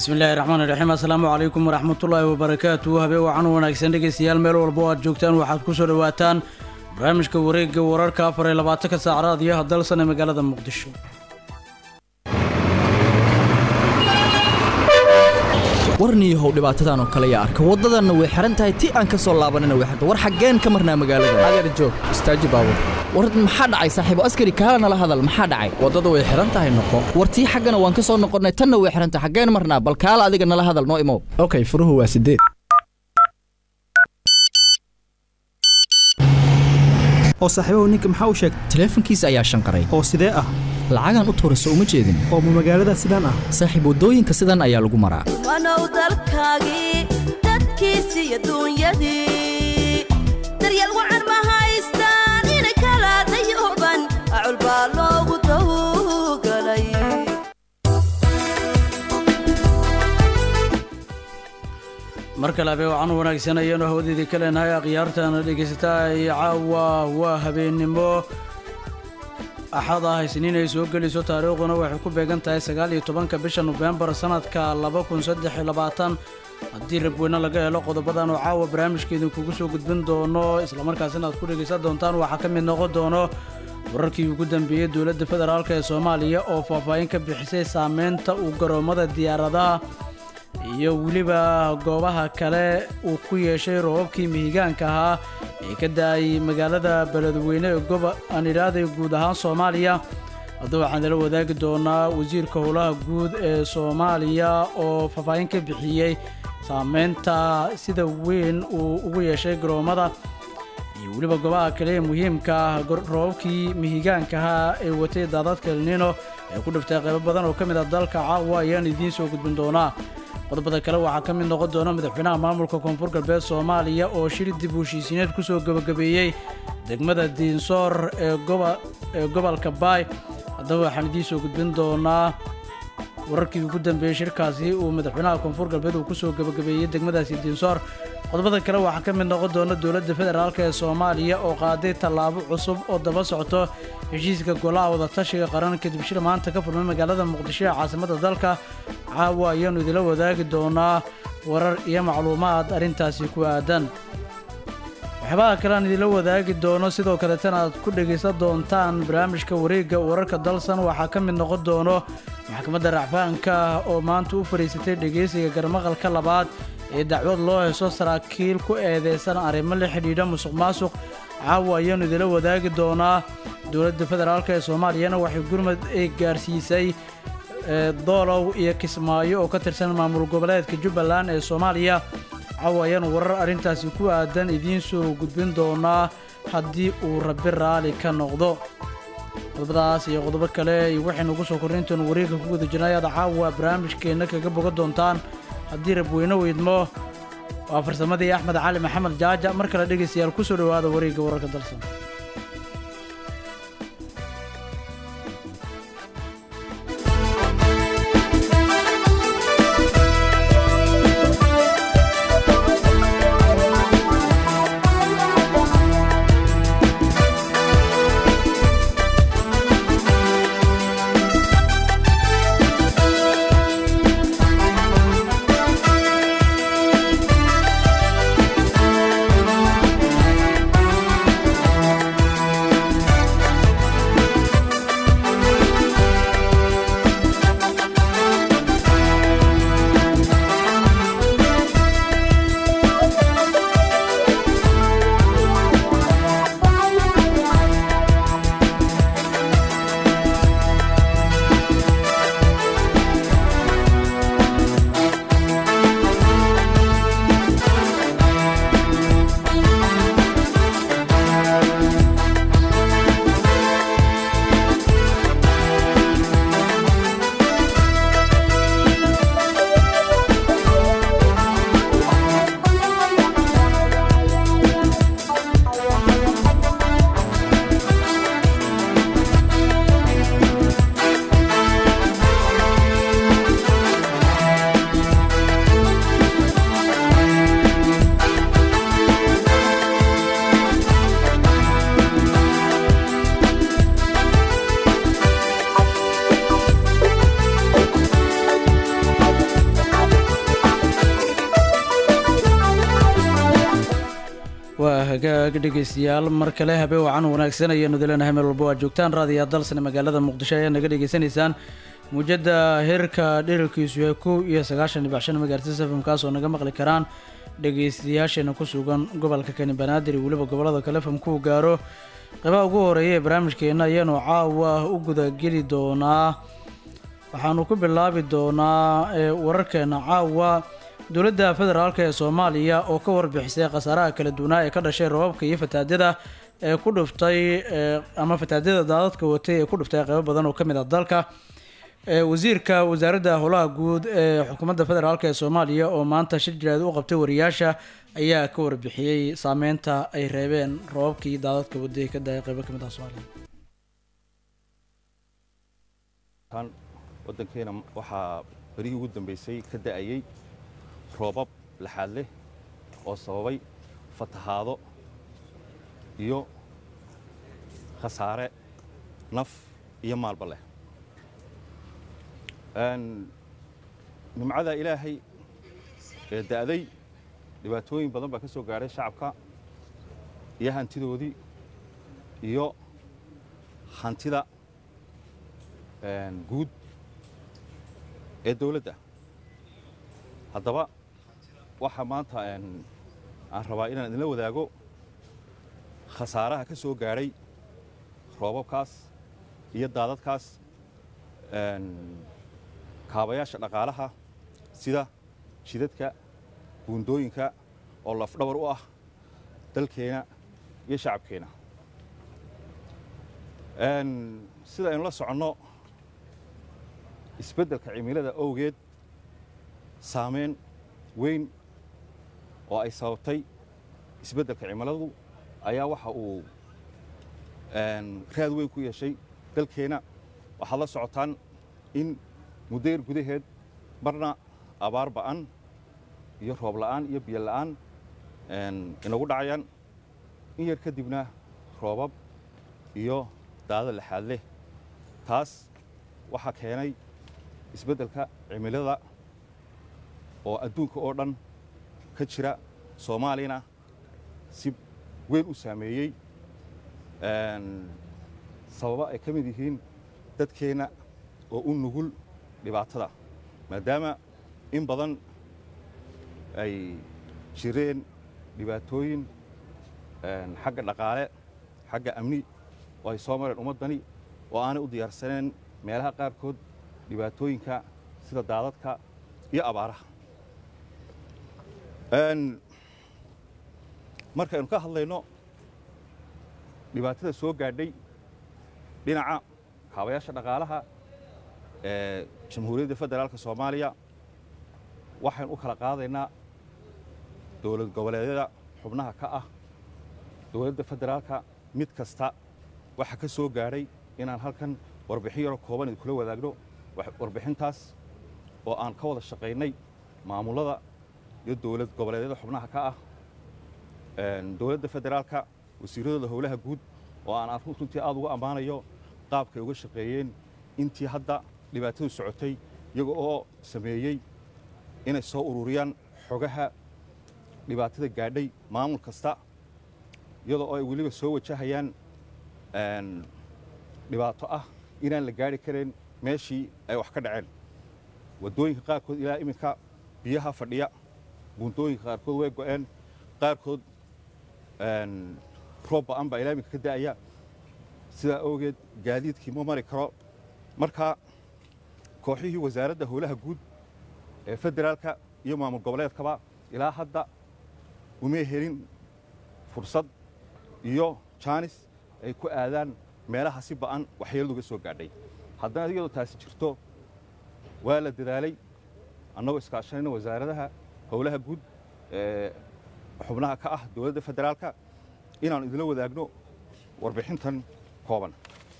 bismillahi raxmaan iraxiim assalaamu calaykum waraxmatullaahi wabarakaatu habeen wacan wanaagsan dhegeystayaal meel walba oo aad joogtaan waxaad ku soo dhowaataan barnaamijka wareegga wararka afar iyo labaatanka saacadaad iyo hadalsan ee magaalada muqdisho warniyahow dhibaatadan oo kale yaa arka waddadanna way xihan tahay ti aan ka soo laabanina way xirta war xaggeen ka marnaa magaalada adeer joog istaaji baabur war maxaa dhacay saaxiibo askari kaala nala hadal maxaa dhacay waddada way xihan tahay noqo war tii xaggana waan ka soo noqonnay tanna way xihan tahay xaggeen marnaa bal kaala adiga nala hadal noo imow okay furuhu waa sideed oo saaxiibahu ninka maxaa u sheegay taleefankiisa ayaa shanqaray oo sidee ah lacagaan u tuurayso uma jeedin oo ma magaalada sidaan ah saaxiib waddooyinka sidan ayaa lagu maraa wanow dalkaagii dadkiisi iyo duunyadii daryeel wacan ma haystaan inay kala dayuban acul baa loogu tawgalay mar kale habeen wacan wanaagsan ayaanu hawdeedii ka leenahay akhyaartaana dhegaysataa iyo caawa waa habeennimo axad ah isniin ay soo gelayso taariikhduna waxay ku beegan tahay sagaal iyo tobanka bisha nofembar sanadka laba kun saddex iyo labaatan haddii rabweyne laga helo qodobadan oo caawa barnaamijka idinkugu soo gudbin doono islamarkaasina aad ku dhegaysan doontaan waxaa ka mid noqon doono wararkii ugu dambeeyey dowladda federaalk ee soomaaliya oo faahfaahin ka bixisay saameynta uu garoommada diyaaradaha iyo weliba goobaha kale uu ku yeeshay roobabkii mihigaanka ahaa ee ka da-ay magaalada beledweyne ee goba aan idhaahday guud ahaan soomaaliya hadda waxaan nala wadaagi doonaa wasiirka howlaha guud ee soomaaliya oo faahfaahin ka bixiyey saameynta sida weyn uu ugu yeeshay garoommada iyo weliba goobaha kale ee muhiimka ah roobabkii mihigaanka ahaa ee watay daadadka elnino ee ku dhiftay qaybo badan oo ka mid ah dalka caawa ayaan idiin soo gudbin doonaa qodobada kale waxaa ka mid noqon doona madaxweynaha maamulka koonfur galbeed soomaaliya oo shir dib u heshiisiineed ku soo gebagabeeyey degmada diinsoor ee gobolka baay haddaba waxaan idiin soo gudbin doonaa wararkii ugu dambeeyey shirkaasi uu madaxweynaha koonfur galbeed uu kusoo gebagabeeyey degmadaasi diinsoor qodobada kale waxaa ka mid noqon doona dowladda federaalk ee soomaaliya oo qaaday tallaabo cusub oo daba socto heshiiska golaha wadatashiga qaran kadib shir maanta ka furmay magaalada muqdisho ee caasimadda dalka caawa ayaannu idila wadaagi doonaa warar iyo macluumaad arrintaasi ku aadan waxyaabaha kale aan idila wadaagi doono sidoo kaleetana aad ku dhegaysan doontaan barnaamijka wareegga wararka dalsan waxaa ka mid noqon doono maxkamadda racfaanka oo maanta u fadhiisatay dhegaysiga garmaqalka labaad ee dacwad loo heeso saraakiil ku eedeysan arrimo la xidhiidha musuq maasuq caawa ayaannu idila wadaagi doonaa dowladda federaalk ee soomaaliyana waxay gurmad ay gaarsiisay doolow iyo kismaayo oo ka tirsan maamul goboleedka jubbaland ee soomaaliya caawa ayaanu warar arrintaasi ku aadan idiin soo gudbin doonaa haddii uu rabbi raali ka noqdo qodobadaas iyo qodobo kale iyo waxaynu ugu soo korrintoon wareegga ku guda jirnay aad caawa barnaamijkeenna kaga bogan doontaan haddii rabweyne weydmo waa farsamadii axmed cali maxamed jaaja mar kale dhegaystayaal ku soo dhowaada wareegga wararka dalsan waa hagaag dhegeystayaal mar kale habeen wacan wanaagsan ayaanu dileenahay meel walba waa joogtaan raadiya dalsane magaalada muqdisho ayaa naga dhegeysanaysaan muujada heerka dherarkiisu yahay kow iyo sagaashan dhibac shan megahertz fm kaasoo naga maqli karaan dhegeystayaasheena ku sugan gobolka kani banaadir iyo weliba gobolada kale fm kuu gaaro qeybaha ugu horeeya ee barnaamijkeena ayaanu caawa u gudageli doonaa waxaanu ku bilaabi doonaa ee wararkeena caawa dowladda federaalk ee soomaaliya oo ka warbixisay khasaaraha kala duwanaa ee ka dhashay rababka iyo fataadyada ee ku dhuftay ee ama fataadyada daadadka watay ee ku dhuftay qeybo badan oo ka mid ah dalka ee wasiirka wasaaradda howlaha guud ee xukuumadda federaalk ee soomaaliya oo maanta shir jiraad u qabtay wariyaasha ayaa ka warbixiyey saameynta ay reebeen rababkii daadadka waday ka dahay qeybo ka mid ah soomaaliya tan waddankeena waxaa berihii ugu dambaysay ka da'ayey roobab laxaad leh oo sababay fatahaado iyo khasaare naf iyo maalba leh nimcada ilaahay ee da'day dhibaatooyin badan baa ka soo gaadhay shacabka iyo hantidoodii iyo hantida guud ee dawladda haddaba waxaa maanta aan rabaa inaan idinla wadaago khasaaraha ka soo gaadhay roobabkaas iyo daadadkaas kaabayaasha dhaqaalaha sida jidadka buundooyinka oo lafdhabar u ah dalkeena iyo shacabkeena sida aynu la soconno isbeddelka cimilada owgeed saamayn weyn oo ay sababtay isbeddelka cimiladu ayaa waxa uu raad weyn ku yeeshay dalkeenna waxaad la socotaan in muddayar gudaheed marna abaar ba'an iyo roob la'aan iyo biyo la'aan inagu dhacayaan in yar kadibna roobab iyo daada laxaad leh taas waxaa keenay isbeddelka cimilada oo adduunka oo dhan ka jira soomaaliyana si weyn u saameeyey sababa ay ka mid yihiin dadkeenna oo u nugul dhibaatada maadaama in badan ay jireen dhibaatooyin xagga dhaqaale xagga amni oo ay soo mareen ummaddani oo aanay u diyaarsaneen meelaha qaarkood dhibaatooyinka sida daadadka iyo abaaraha markaynu ka hadlayno dhibaatada soo gaadhay dhinaca kaabayaasha dhaqaalaha ee jamhuuriyadda federaalka soomaaliya waxaynu u kala qaadaynaa dowlad goboleedyada xubnaha ka ah dowladda federaalka mid kasta waxa ka soo gaadhay inaan halkan warbixin yaroo kooban idinkula wadaagno warbixintaas oo aan ka wada shaqaynay maamullada iyo dowlad goboleedyada xubnaha ka ah dowladda federaalka wasiiradooda howlaha guud oo aan runtii aad uga ammaanayo qaabkay uga shaqeeyeen intii hadda dhibaatadu socotay iyaga oo sameeyey inay soo ururiyaan xogaha dhibaatada gaadhay maamul kasta iyadoo ay weliba soo wajahayaan dhibaato ah inaan la gaari karayn meeshii ay wax ka dhaceen waddooyinka qaarkood ilaa iminka biyaha fadhiya buuntooyinka qaarkood way go'een qaarkood roob ba'an baa ilaa iminka ka da'aya sidaa awgeed gaadiidkii ma mari karo marka kooxihii wasaaradda howlaha guud ee federaalka iyo maamul goboleedkaba ilaa hadda umay helin fursad iyo jaanis ay ku aadaan meelaha si ba'an waxyeeladu uga soo gaadhay haddana iyadoo taasi jirto waa la dadaalay annagoo iskaashanayna wasaaradaha howlaha guud ee xubnaha ka ah dowladda federaalka inaannu idinla wadaagno warbixintan kooban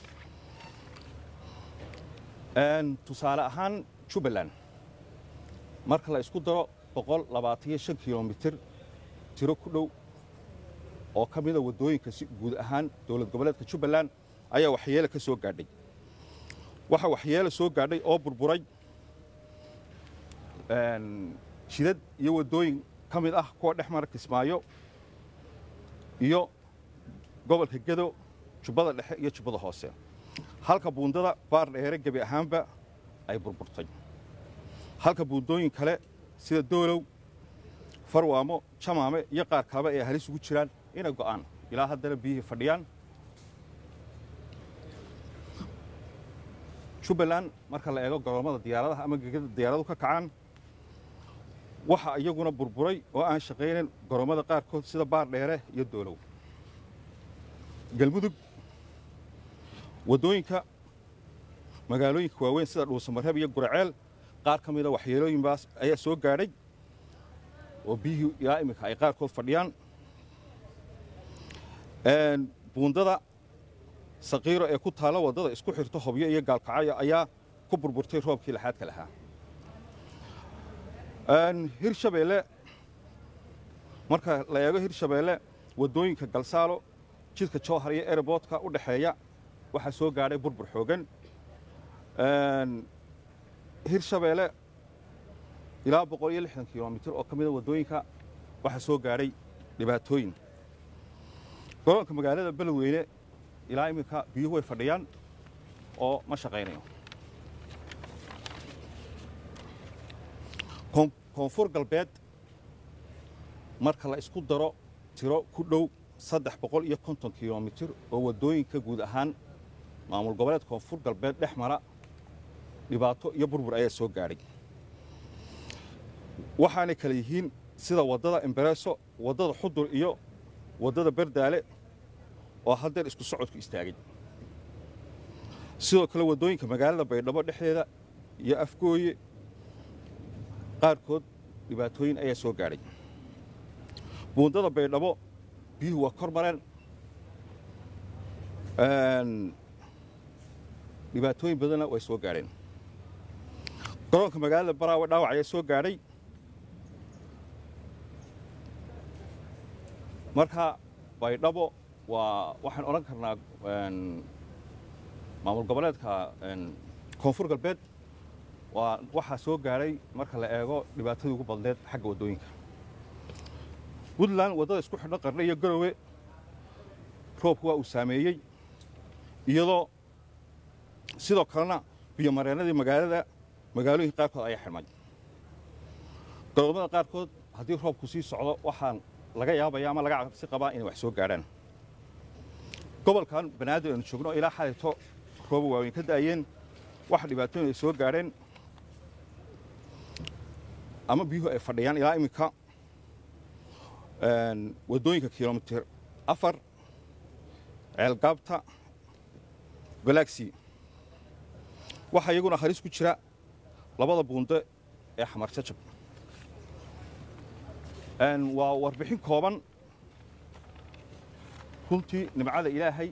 tusaale ahaan jubbaland marka la isku daro boqol labaataniyo shan kilomitir tiro ku dhow oo ka mida waddooyinka si guud ahaan dowlad goboleedka jubbaland ayaa waxyeele ka soo gaadhay waxaa waxyeele soo gaadhay oo burburay jidad iyo waddooyin ka mid ah kuwa dhex mara kismaayo iyo gobolka gedo jubbada dhexe iyo jubbada hoose halka buundada baar dheere gebi ahaanba ay burburtay halka buundooyin kale sida doolow farwaamo jamaame iyo qaar kaleba ay halis ugu jiraan inay go'aan ilaa haddana biyihii fadhiyaan jubbaland marka la eego goromada diyaaradaha ama gegada diyaaradu ka kacaan waxa iyaguna burburay oo aan shaqaynayn goromada qaarkood sida baar dheere iyo doolow galmudug waddooyinka magaalooyinka waaweyn sida dhuusamareeb iyo guraceel qaar ka mida waxyeelooyinbaas ayaa soo gaadhay oo biyihii ilaa iminka ay qaarkood fadhiyaan buundada saqiiro ee ku taalla waddada isku xirto hobyo iyo gaalkacyo ayaa ku burburtay roobkii laxaadka lahaa hirshabeelle marka la eego hirshabeelle waddooyinka galsaalo jidka jowhar iyo ereboodka u dhexeeya waxaa soo gaadhay burbur xoogan hirshabeelle ilaa boqol iyo lixdan kilomitir oo ka mida waddooyinka waxaa soo gaadhay dhibaatooyin garoonka magaalada beledweyne ilaa iminka biyuhu way fadhiyaan oo ma shaqaynayo koonfur galbeed marka la isku daro tiro ku dhow saddex boqol iyo konton kilomitir oo waddooyinka guud ahaan maamul goboleed koonfur galbeed dhex mara dhibaato iyo burbur ayaa soo gaadhay waxaanay kale yihiin sida waddada embareso waddada xudur iyo waddada berdaale oo haddeer isku socodku istaagay sidoo kale waddooyinka magaalada baydhabo dhexdeeda iyo afgooye qaarkood dhibaatooyin ayaa soo gaadhay buundada baydhabo biyuhu waa kor mareen dhibaatooyin badanna way soo gaadheen garoonka magaalada baraawe dhaawac ayaa soo gaadhay marka baydhabo waa waxaan odhan karnaa maamul goboleedka koonfur galbeed waa waxaa soo gaadhay marka la eego dhibaatadii ugu badneed xagga waddooyinka puntland waddada isku xidho qarne iyo garowe roobku waa uu saameeyey iyadoo sidoo kalena biyomareennadii magaalada magaalooyinka qaarkood ayaa xidhmay garoomada qaarkood haddii roobku sii socdo waxaan laga yaabaya ama laga cabsi qabaa inay wax soo gaadhaan gobolkan banaadir aynu joogno ilaa xalito rooba waaweyn ka da'ayeen waxa dhibaatooyin ay soo gaadheen ama biyuhu ay fadhiyaan ilaa iminka waddooyinka kilomitir afar ceelgaabta galaxy waxaa iyaguna halis ku jira labada buunde ee xamar jajab waa warbixin kooban runtii nimcada ilaahay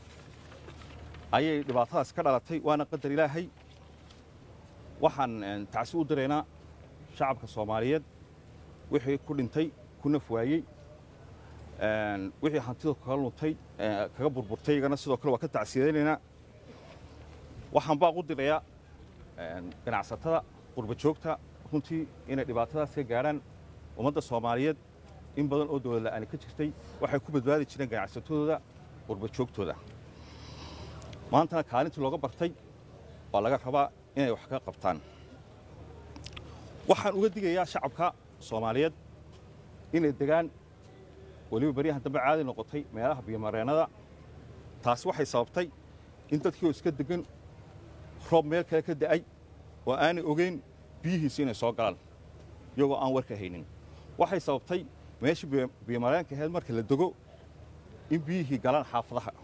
ayay dhibaatadaas ka dhalatay waana qadar ilaahay waxaan tacsi u diraynaa shacabka soomaaliyeed wixii ku dhintay ku naf waayey wixii hantida kaga luntay kaga burburtay iyagana sidoo kale waa ka tacsiyadaynaynaa waxaan baaq u dirayaa ganacsatada qurba joogta runtii inay dhibaatadaas ka gaadhaan ummadda soomaaliyeed in badan oo dowlad la'aani ka jirtay waxay ku badbaadi jireen ganacsatadooda qurba joogtooda maantana kaalintii looga bartay waa laga rabaa inay wax ka qabtaan waxaan uga digayaa shacabka soomaaliyeed inay degaan weliba baryahan dambe caadi noqotay meelaha biyomareennada taasi waxay sababtay in dadkii oo iska degan roob meel kale ka da'ay oo aanay ogeyn biyihiisi inay soo galaan iyagoo aan warka haynin waxay sababtay meeshii biyomareenka ahayd marka la dego in biyihii galaan xaafadaha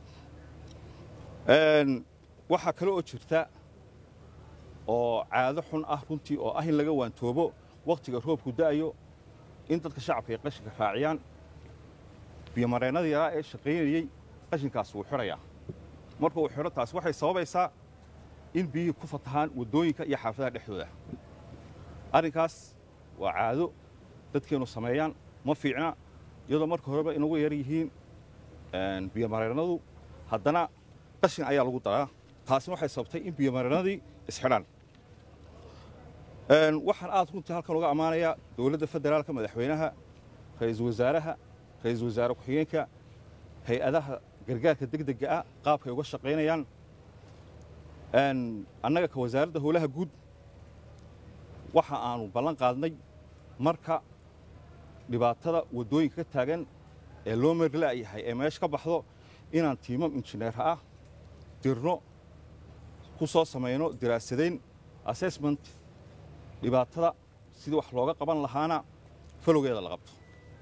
waxaa kale oo jirta oo caado xun ah runtii oo ah in laga waantoobo wakhtiga roobku da'ayo in dadka shacabka ay qashinka raaciyaan biyomareennada yaraa ee shaqaynayey qashinkaas wuu xidhayaa marka uu xidho taas waxay sababaysaa in biyihii ku fatahaan waddooyinka iyo xaafadaha dhexdooda arrinkaas waa caado dadkeennu sameeyaan ma fiicna iyadoo marka horeba inagu yar yihiin biyomareennadu haddana qashin ayaa lagu daraa taasina waxay sababtay in biyomareennadii isxidhaan waxaan aad runtii halkan uga ammaanayaa dowladda federaalka madaxweynaha ra-iisul wasaaraha ra-iisul wasaare ku-xigeenka hay-adaha gargaarka degdega ah qaabkay uga shaqaynayaan annaga ka wasaaradda howlaha guud waxa aanu ballan qaadnay marka dhibaatada waddooyinka ka taagan ee loo meerla'yahay ee meesha ka baxdo inaan tiimam injineerha ah dirno ku soo samayno daraasadayn assessment dhibaatada sidii wax looga qaban lahaana falowgeeda la qabto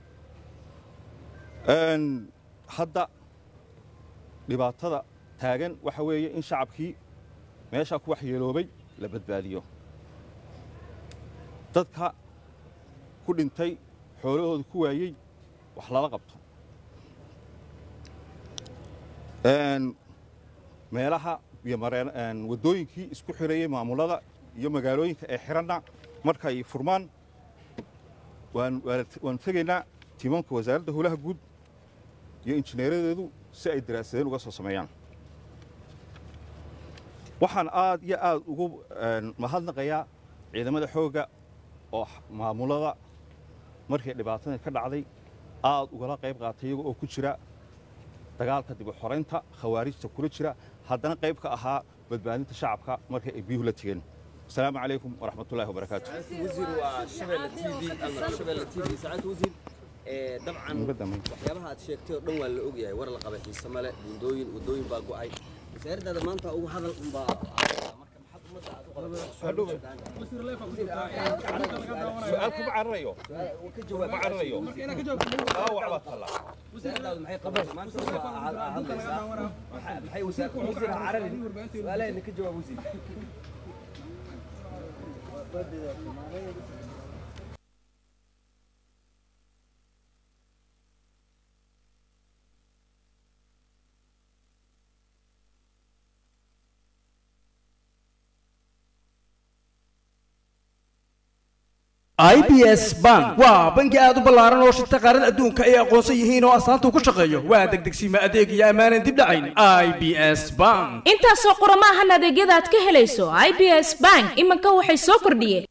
hadda dhibaatada taagan waxa weeye in shacabkii meeshaa ku waxyeeloobay la badbaadiyo dadka ku dhintay xoolahooda ku waayey wax lala qabto meelaha iyo waddooyinkii isku xirayey maamulada iyo magaalooyinka ee xiranna markay furmaan waanu tegaynaa tiimamka wasaaradda howlaha guud iyo injineeradeedu si ay daraasadeen uga soo sameeyaan waxaan aad iyo aad ugu mahadnaqayaa ciidamada xoogga oo maamulada markii dhibaatada ka dhacday aad ugala qayb qaatay iyaga oo ku jira dagaalka dib u xoraynta khawaarijta kula jira haddana qayb ka ahaa badbaadinta shacabka markii ay biyuhu la tegeen asalaamu calaykum waraxmat ullahi wabarakaatu dabcan waxyaabaha aad sheegtay oo dhan waa la ogyahay war la qabay xiise male buundooyin wadooyin baa go'ay wasaaraddaada maanta ugu hadal unbaa marka maxaad ummadda aad u su-aal kuma cararayo ma cararayo dhaawac baa tallaa wasaaraddaadu maxay qabaysaa maanta waa hadlaysaa maxay wasaar wasiir ha cararin su-aalaheedna ka jawaab wasiir i b s bank waa bangi aad u ballaaran oo shirta qaarada adduunka ay aqoonsan yihiin oo astaanta ku shaqeeyo waa degdegsiima adeeg iyo ammaanan dib dhacayn i b s bank intaasoo qorama ahan adeegyada aad ka helayso i b s bank iminka waxay soo kordhiyeen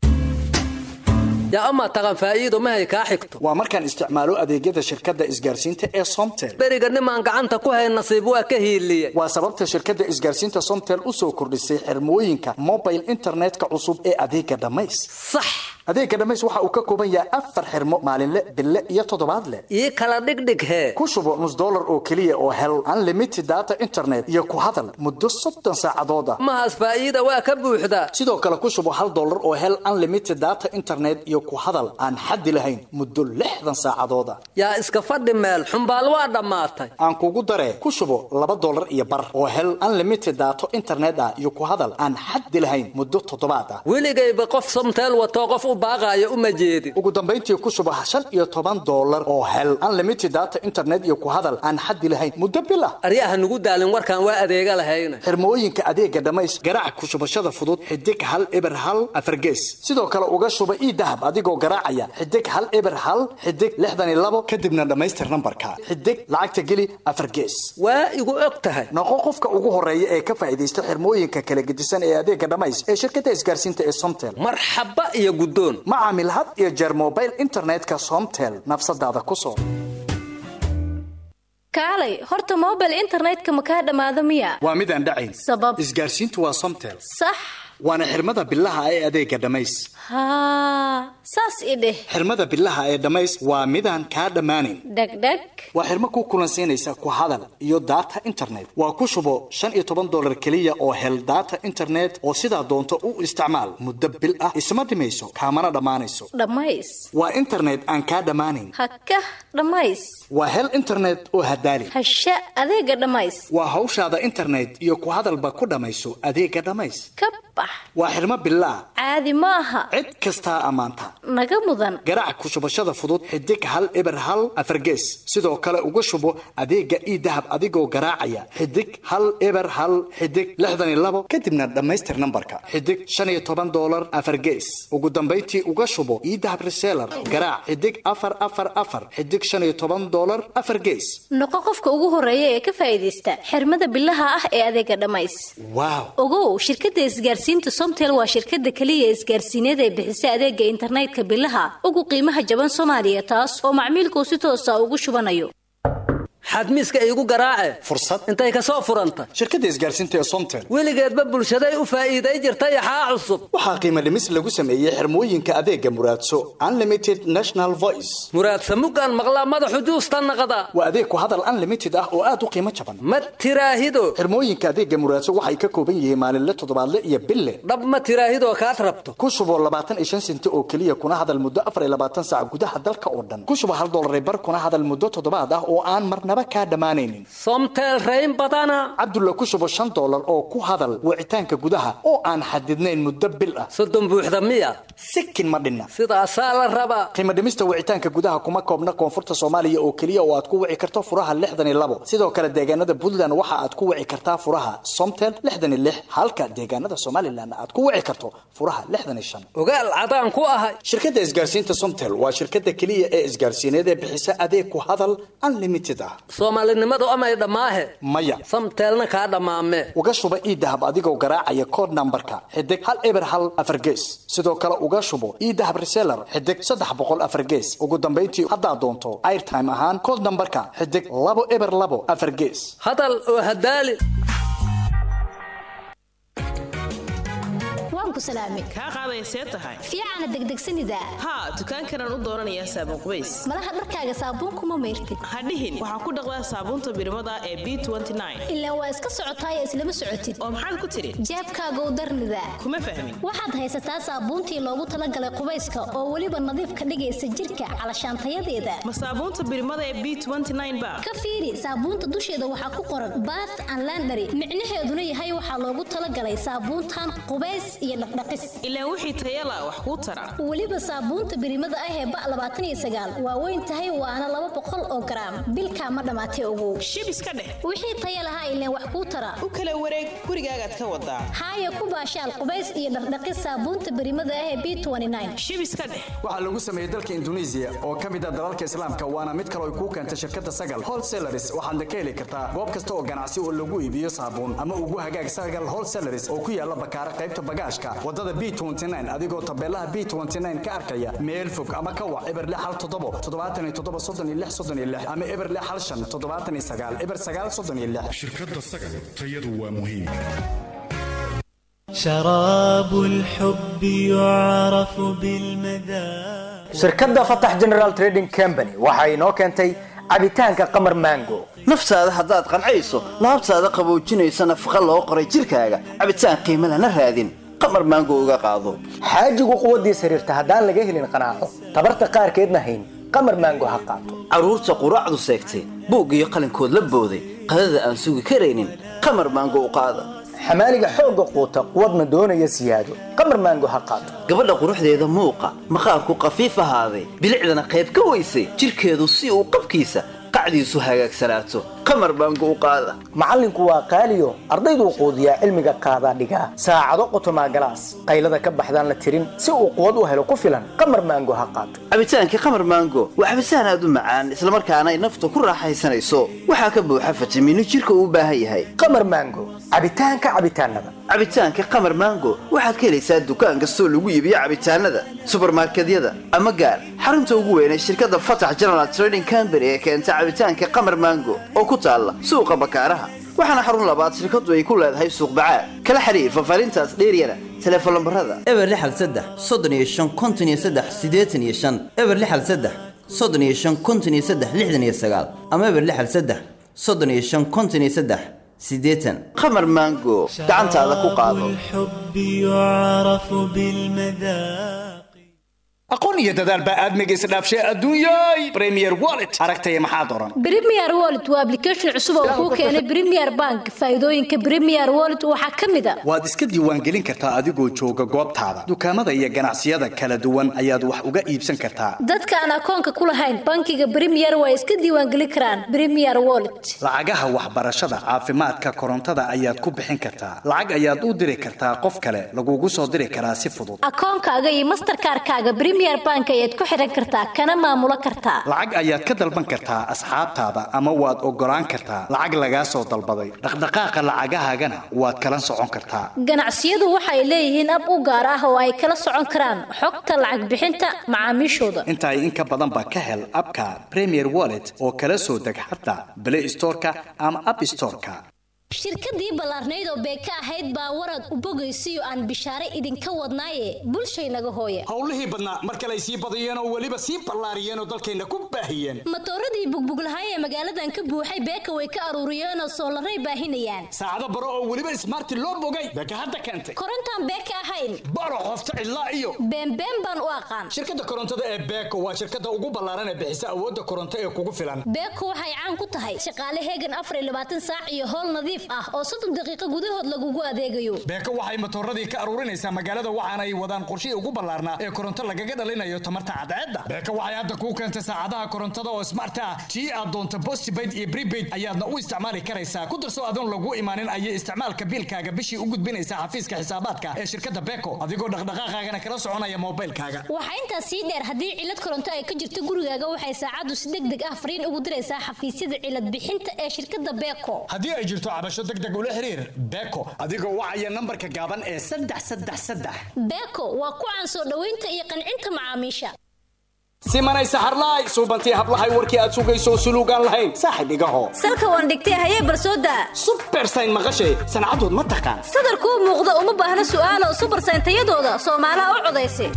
yaa amaa taqan faa'iido mahay kaa xigto waa markaan isticmaalo adeegyada shirkadda isgaarsiinta ee somtel beriga nimaan gacanta ku hay nasiib waa ka hiiliye waa sababta shirkadda isgaarsiinta somtel u soo kordhisay xirmooyinka mobile internetka cusub ee adeega dhammays sax adeega dhammays waxa uu ka kooban yahay afar xirmo maalinle bille iyo toddobaadle ii kala dhigdhig hee ku shubo nus dollar oo keliya oo hel unlimited data internet iyo ku hadal muddo soddon saacadood ah mahaas faa'iida waa ka buuxdaa sidoo kale ku shubo hal dollar oo hel unlimited data internet iyo ku hadal aan xaddi lahayn muddo lixdan saacadood ah yaa iska fadhi meel xumbaal waa dhammaatay aan kugu daree ku shubo laba dollar iyo bar oo hel unlimited daato internet ah iyo ku hadal aan xaddi lahayn muddo toddobaad ah weligayba qof somteel watoo qof u baaqaayo uma jeedin ugu dambayntii ku shubo shan iyo toban dollar oo hel unlimited data internet iyo ku hadal aan xaddi lahayn muddo bil ah aryaha nugu daalin warkaan waa adeega lahayna xirmooyinka adeega dhammays garaac ku shubashada fudud xidig hal eber hal afargees sidoo kale uga shuba ii dahab adigoo garaacaya xidig hal eber hal xidig lixdan iyo labo kadibna dhammaystir nambarka xidig lacagta geli afar gees waa igu og tahay noqo qofka ugu horeeya ee ka faa'iidaysta xirmooyinka kala gedisan ee adeega dhammays ee shirkadda isgaarsiinta ee somtel marxaba iyo guddoon ma caamil had iyo jeer mobile internetka somtel nafsadaada ku soo kaalay horta mobile internetka ma kaa dhammaado miya waa mid aan dhacayn sabab isgaarsiintu waa somtel sax waana xirmada bilaha ee adeega dhammays haa saas i dheh xirmada bilaha ee dhammays waa midaan kaa dhammaanayn dhegdheg waa xirmo ku kulansiinaysa ku hadal iyo data internet waa ku shubo shan iyo toban dollar keliya oo hel data internet oo sidaa doonto u isticmaal muddo bil ah isma dhimayso kaamana dhammaanayso dhammays waa internet aan kaa dhammaanayn haka dhammays waa hel internet oo hadaali hasha adeega dhammays waa hawshaada internet iyo ku hadalba ku dhammayso adeega dhammays ka bax waa xirmo bilaah caadi ma aha cid kastaa ammaanta naga mudan garaac ku shubashada fudud xidig hal eber hal afargees sidoo kale uga shubo adeega ii dahab adigoo garaacaya xidig hal eber hal xidig lixdan iyo labo kadibna dhammaystir nambarka xidig shan iyo toban dollar afargees ugu dambayntii uga shubo ii dahab reseller garaac xidig afar afar afar xidig shan iyo toban dollar afar gees noqo qofka ugu horeeya ee ka faa'iidaysta xirmada bilaha ah ee adeega dhammays waaw ogow shirkadda isgaarsiinta somtel waa shirkadda keliya isgaarsiineed ee bixisa adeega internetka bilaha ugu qiimaha jaban soomaaliya taas oo macmiilkuu si toosa ugu shubanayo xadmiiska iigu garaace fursad intay ka soo furanta shirkadda isgaarsiinta ee somtel weligeedba bulshaday u faa'iiday jirtay axaa cusub waxaa qiimo dhimis lagu sameeyey xirmooyinka adeega muraadso unlimited national voice muraadsa muggaan maqlaa madaxu juusta naqda waa adeeg ku hadal unlimited ah oo aad u qiimo jaban ma tiraahido xirmooyinka adeega muraadso waxay ka kooban yihiin maalinle toddobaadle iyo bille dhab ma tiraahidoo kaad rabto ku shubo labaatan iyo shan senti oo keliya kuna hadal muddo afar iyo labaatan saac gudaha dalka oo dhan ku shubo hal dollar bar kuna hadal muddo toddobaad ah oo aan marnaba kaa dhammaanaynin somtel rayn badana cabdulla ku shubo shan dollar oo ku hadal wicitaanka gudaha oo aan xadidnayn muddo bil ah soddon buuxda miya sikin ma dhinna sidaasaa la rabaa qiimo dhimista wicitaanka gudaha kuma koobna koonfurta soomaaliya oo keliya oo aad ku wici karto furaha lixdan iyo labo sidoo kale deegaanada puntland waxa aad ku wici kartaa furaha somtel lixdan iyo lix halka deegaanada somalilan aad ku wici karto furaha lixdan iyo shan ogaal cadaan ku ahay shirkadda isgaarsiinta somtel waa shirkadda keliya ee isgaarsiineed ee bixisa adeeg ku hadal unlimited ah soomaalinimadu amay dhammaahe maya samteelna kaa dhammaame uga shuba iidahab adigoo garaacaya code nambarka xidig hal eber hal afar gees sidoo kale uga shubo iidahab reseller xidig saddex boqol afar gees ugu dambayntii haddaad doonto airtime ahaan code nambarka xidig labo eber labo afar gees hadal oo hadaali waan ku salaamay kaa qaaday see tahay fiicana degdegsanida haa dukaankanaan u dooranayaa saabuun qubays malaha dharkaaga saabuunkuma mayrtid hadhihin waxaa ku dhaqdaa saabuunta birimada ee b ilaa waa iska socotaay islama socotid oo maxaad ku tidhi jeebkaagow darnida kuma fahmin waxaad haysataa saabuuntii loogu talagalay qubayska oo weliba nadiif ka dhigaysa jirka calashaantayadeeda ma saabuunta birimada ee b ba ka fiiri saabuunta dusheeda waxaa ku qoran bath and landary micnaheeduna yahay waxaa loogu talagalay saabuuntan qubays iyo dhaqdhaqis ilaa wixii tayala wax kuu tara weliba saabuunta birimada ah ee ba labaatan iyo sagaal waa weyn tahay waana laba boqol oo garaam bilkaa ma dhammaatay ogow shib iska dheh wixii taya lahaa ileen wax kuu tara u kala wareeg gurigaagaad ka wadaa haaya ku baashaal qubays iyo dhaqdhaqis saabuunta birimada ah ee b shib iska dheh waxaa lagu sameeyey dalka induneisiya oo ka mid ah dalalka islaamka waana mid kale ay kuu keentay shirkadda sagal wholesalaris waxaadna ka heli kartaa goob kasta oo ganacsi oo lagu iibiyo saabuun ama ugu hagaag sagal wholesalaris oo ku yaala bakaara qaybta bagaashka wadada b adigoo tabeelaha b ka arkaya meel fog ama ka wac eber hal toddobo toddobaatan iyo toddoba soddon iyo lix soddon iyo lix ama eber hal shan toddobaatan iyo sagaal eber sagaal soddon iyo lix shirkadda sagal tayadu waa muhiim شراب الحب يعرف بالمذاق shirkadda fatax general trading company waxa inoo keentay cabitaanka qamar mango naftaada haddaad qancayso laabtaada qaboojinaysa nafaqa loo qoray jirkaaga cabitaan qiimo lana raadin qamar maango uga qaado xaajigu quwaddiis xiriirta haddaan laga helin qanaaco tabarta qaarkeedna hayn qamar maango ha qaato carruurta quraacdu seegtay buug iyo qalinkood la booday qadada aan sugi karaynin qamar maango u qaada xamaaliga xoogga quuta quwadna doonaya siyaado qamar maango ha qaato gabadha quruxdeeda muuqa maqaarku qafiif ahaaday bilicdana qayb ka weysay jirkeedu si uu qabkiisa qacdiisu hagaagsanaato qamar maango u qaada macallinku waa qaaliyo ardayduu quudiyaa cilmiga qaadaa dhigaa saacado qotomaa galaas qaylada ka baxdaan la tirin si uu quwad u helo ku filan qamar maango ha qaato cabitaankii qamar maango waa cabitaan aad u macaan islamarkaana ay nafta ku raaxaysanayso waxaa ka buuxa fitamiino jirka uu u baahan yahay qamar maango cabitaanka cabitaanada cabitaanka qamar maango waxaad ka helaysaa dukaan kastoo lagu iibiyo cabitaanada subarmarkedyada ama gaar xarunta ugu weyn ee shirkadda fatax general trading company ee keenta cabitaanka qamar maango oo ku taalla suuqa bakaaraha waxaana xarun labaad shirkaddu ay ku leedahay suuq bacaad kala xiriir fafaarintaas dheeryana teleefon lambarada eber lixal saddex soddon iyo shan konton iyo saddex siddeetan iyo shan eber lixal saddex soddon iyo shan konton iyo saddex lixdan iyo sagaal ama eber lixal saddex soddon iyo shan konton iyo saddex siddeetan qamar maango gacantaada ku qaado الحب يعرف بالمذاق aqoon iyo dadaal baa aadmiga isdhaafshay adduunyay premier wallet aragtaya maxaad oran Premier Wallet waa application cusub oo kuu keenay Premier Bank. Faa'iidooyinka Premier Wallet waxaa ka mid ah waad iska diiwaangelin kartaa adigoo jooga goobtaada dukaamada iyo ganacsiyada kala duwan ayaad wax uga iibsan kartaa dadka aan akoonka ku lahayn bankiga Premier waa iska diiwaangelin karaan Premier Wallet. lacagaha waxbarashada caafimaadka korontada ayaad ku bixin kartaa lacag ayaad u diri kartaa qof kale lagugu soo diri karaa si fudud Akoonkaaga iyo Mastercard-kaaga Premier premier bank ayaad ku xiran kartaa kana maamulo kartaa lacag ayaad ka dalban kartaa asxaabtaada ama waad ogolaan kartaa lacag lagaa soo dalbaday dhaqdhaqaaqa lacagahaagana waad kala socon kartaa ganacsiyadu waxay leeyihiin ab u gaar ah oo ay kala socon karaan xogta lacag bixinta macaamiishooda intaay in ka badan ba ka hel abka premier wallet oo kala soo deg xataa play storeka ama app storeka shirkadii ballaarnayd oo beeka ahayd baa warad u bogaysiyo aan bishaare idinka wadnaaye bulshaynaga hooya howlihii badnaa mar kale ay sii badiyeen oo weliba sii ballaariyeen oo dalkayna ku baahiyeen matooradii bugbuglahay ee magaaladan ka buuxay beeka way ka aruuriyeen oo soolaray baahinayaan saacado baro oo weliba ismaarti loo bogay beeka hadda keentay korontaan beeka ahayn baro qofta cidlaa iyo beenbeen baan u aqaan shirkadda korontada ee beeko waa shirkadda ugu ballaaran ee bixisa awoodda koronto ee kugu filan beeko waxay caan ku tahay shaqaale heegan afar iyo labaatan saac iyo howl nadiif ah oo soddon daqiiqo gudahood lagugu adeegayo beeko waxay matooradii ka aruurinaysaa magaalada waxaana ay wadaan qorshihii ugu ballaarnaa ee koronto lagaga dhalinayo tamarta cadceedda beeko waxay hadda kuu keentay saacadaha korontada oo smart ah tii aad doonto postpaid iyo prepaid ayaadna u isticmaali karaysaa ku darso adoon lagu imaanin ayay isticmaalka biilkaaga bishii u gudbinaysaa xafiiska xisaabaadka ee shirkadda beeko adigoo dhaqdhaqaaqaagana kala soconaya moobilkaaga waxaa intaas sii dheer haddii cilad koronto ay ka jirto gurigaaga waxay saacaddu si deg deg ah fariin ugu diraysaa xafiisyada cilad bixinta ee shirkadda beeko haddii ay jirto cabasho deg deg ula xiriir beeko adigoo wacaya nambarka gaaban ee saddex saddex saddex beeko waa ku caan soo dhoweynta iyo qancinta macaamiisha simanay saxarlaay suubantii hablahay warkii aad sugayso suluugaan lahayn saaxib igaho salka waan dhigtay hayee barsooda subersayn maqashay sancadood ma taqaan sadarkuu muuqda uma baahna su'aalo subersayn tayadooda soomaalaha u codaysa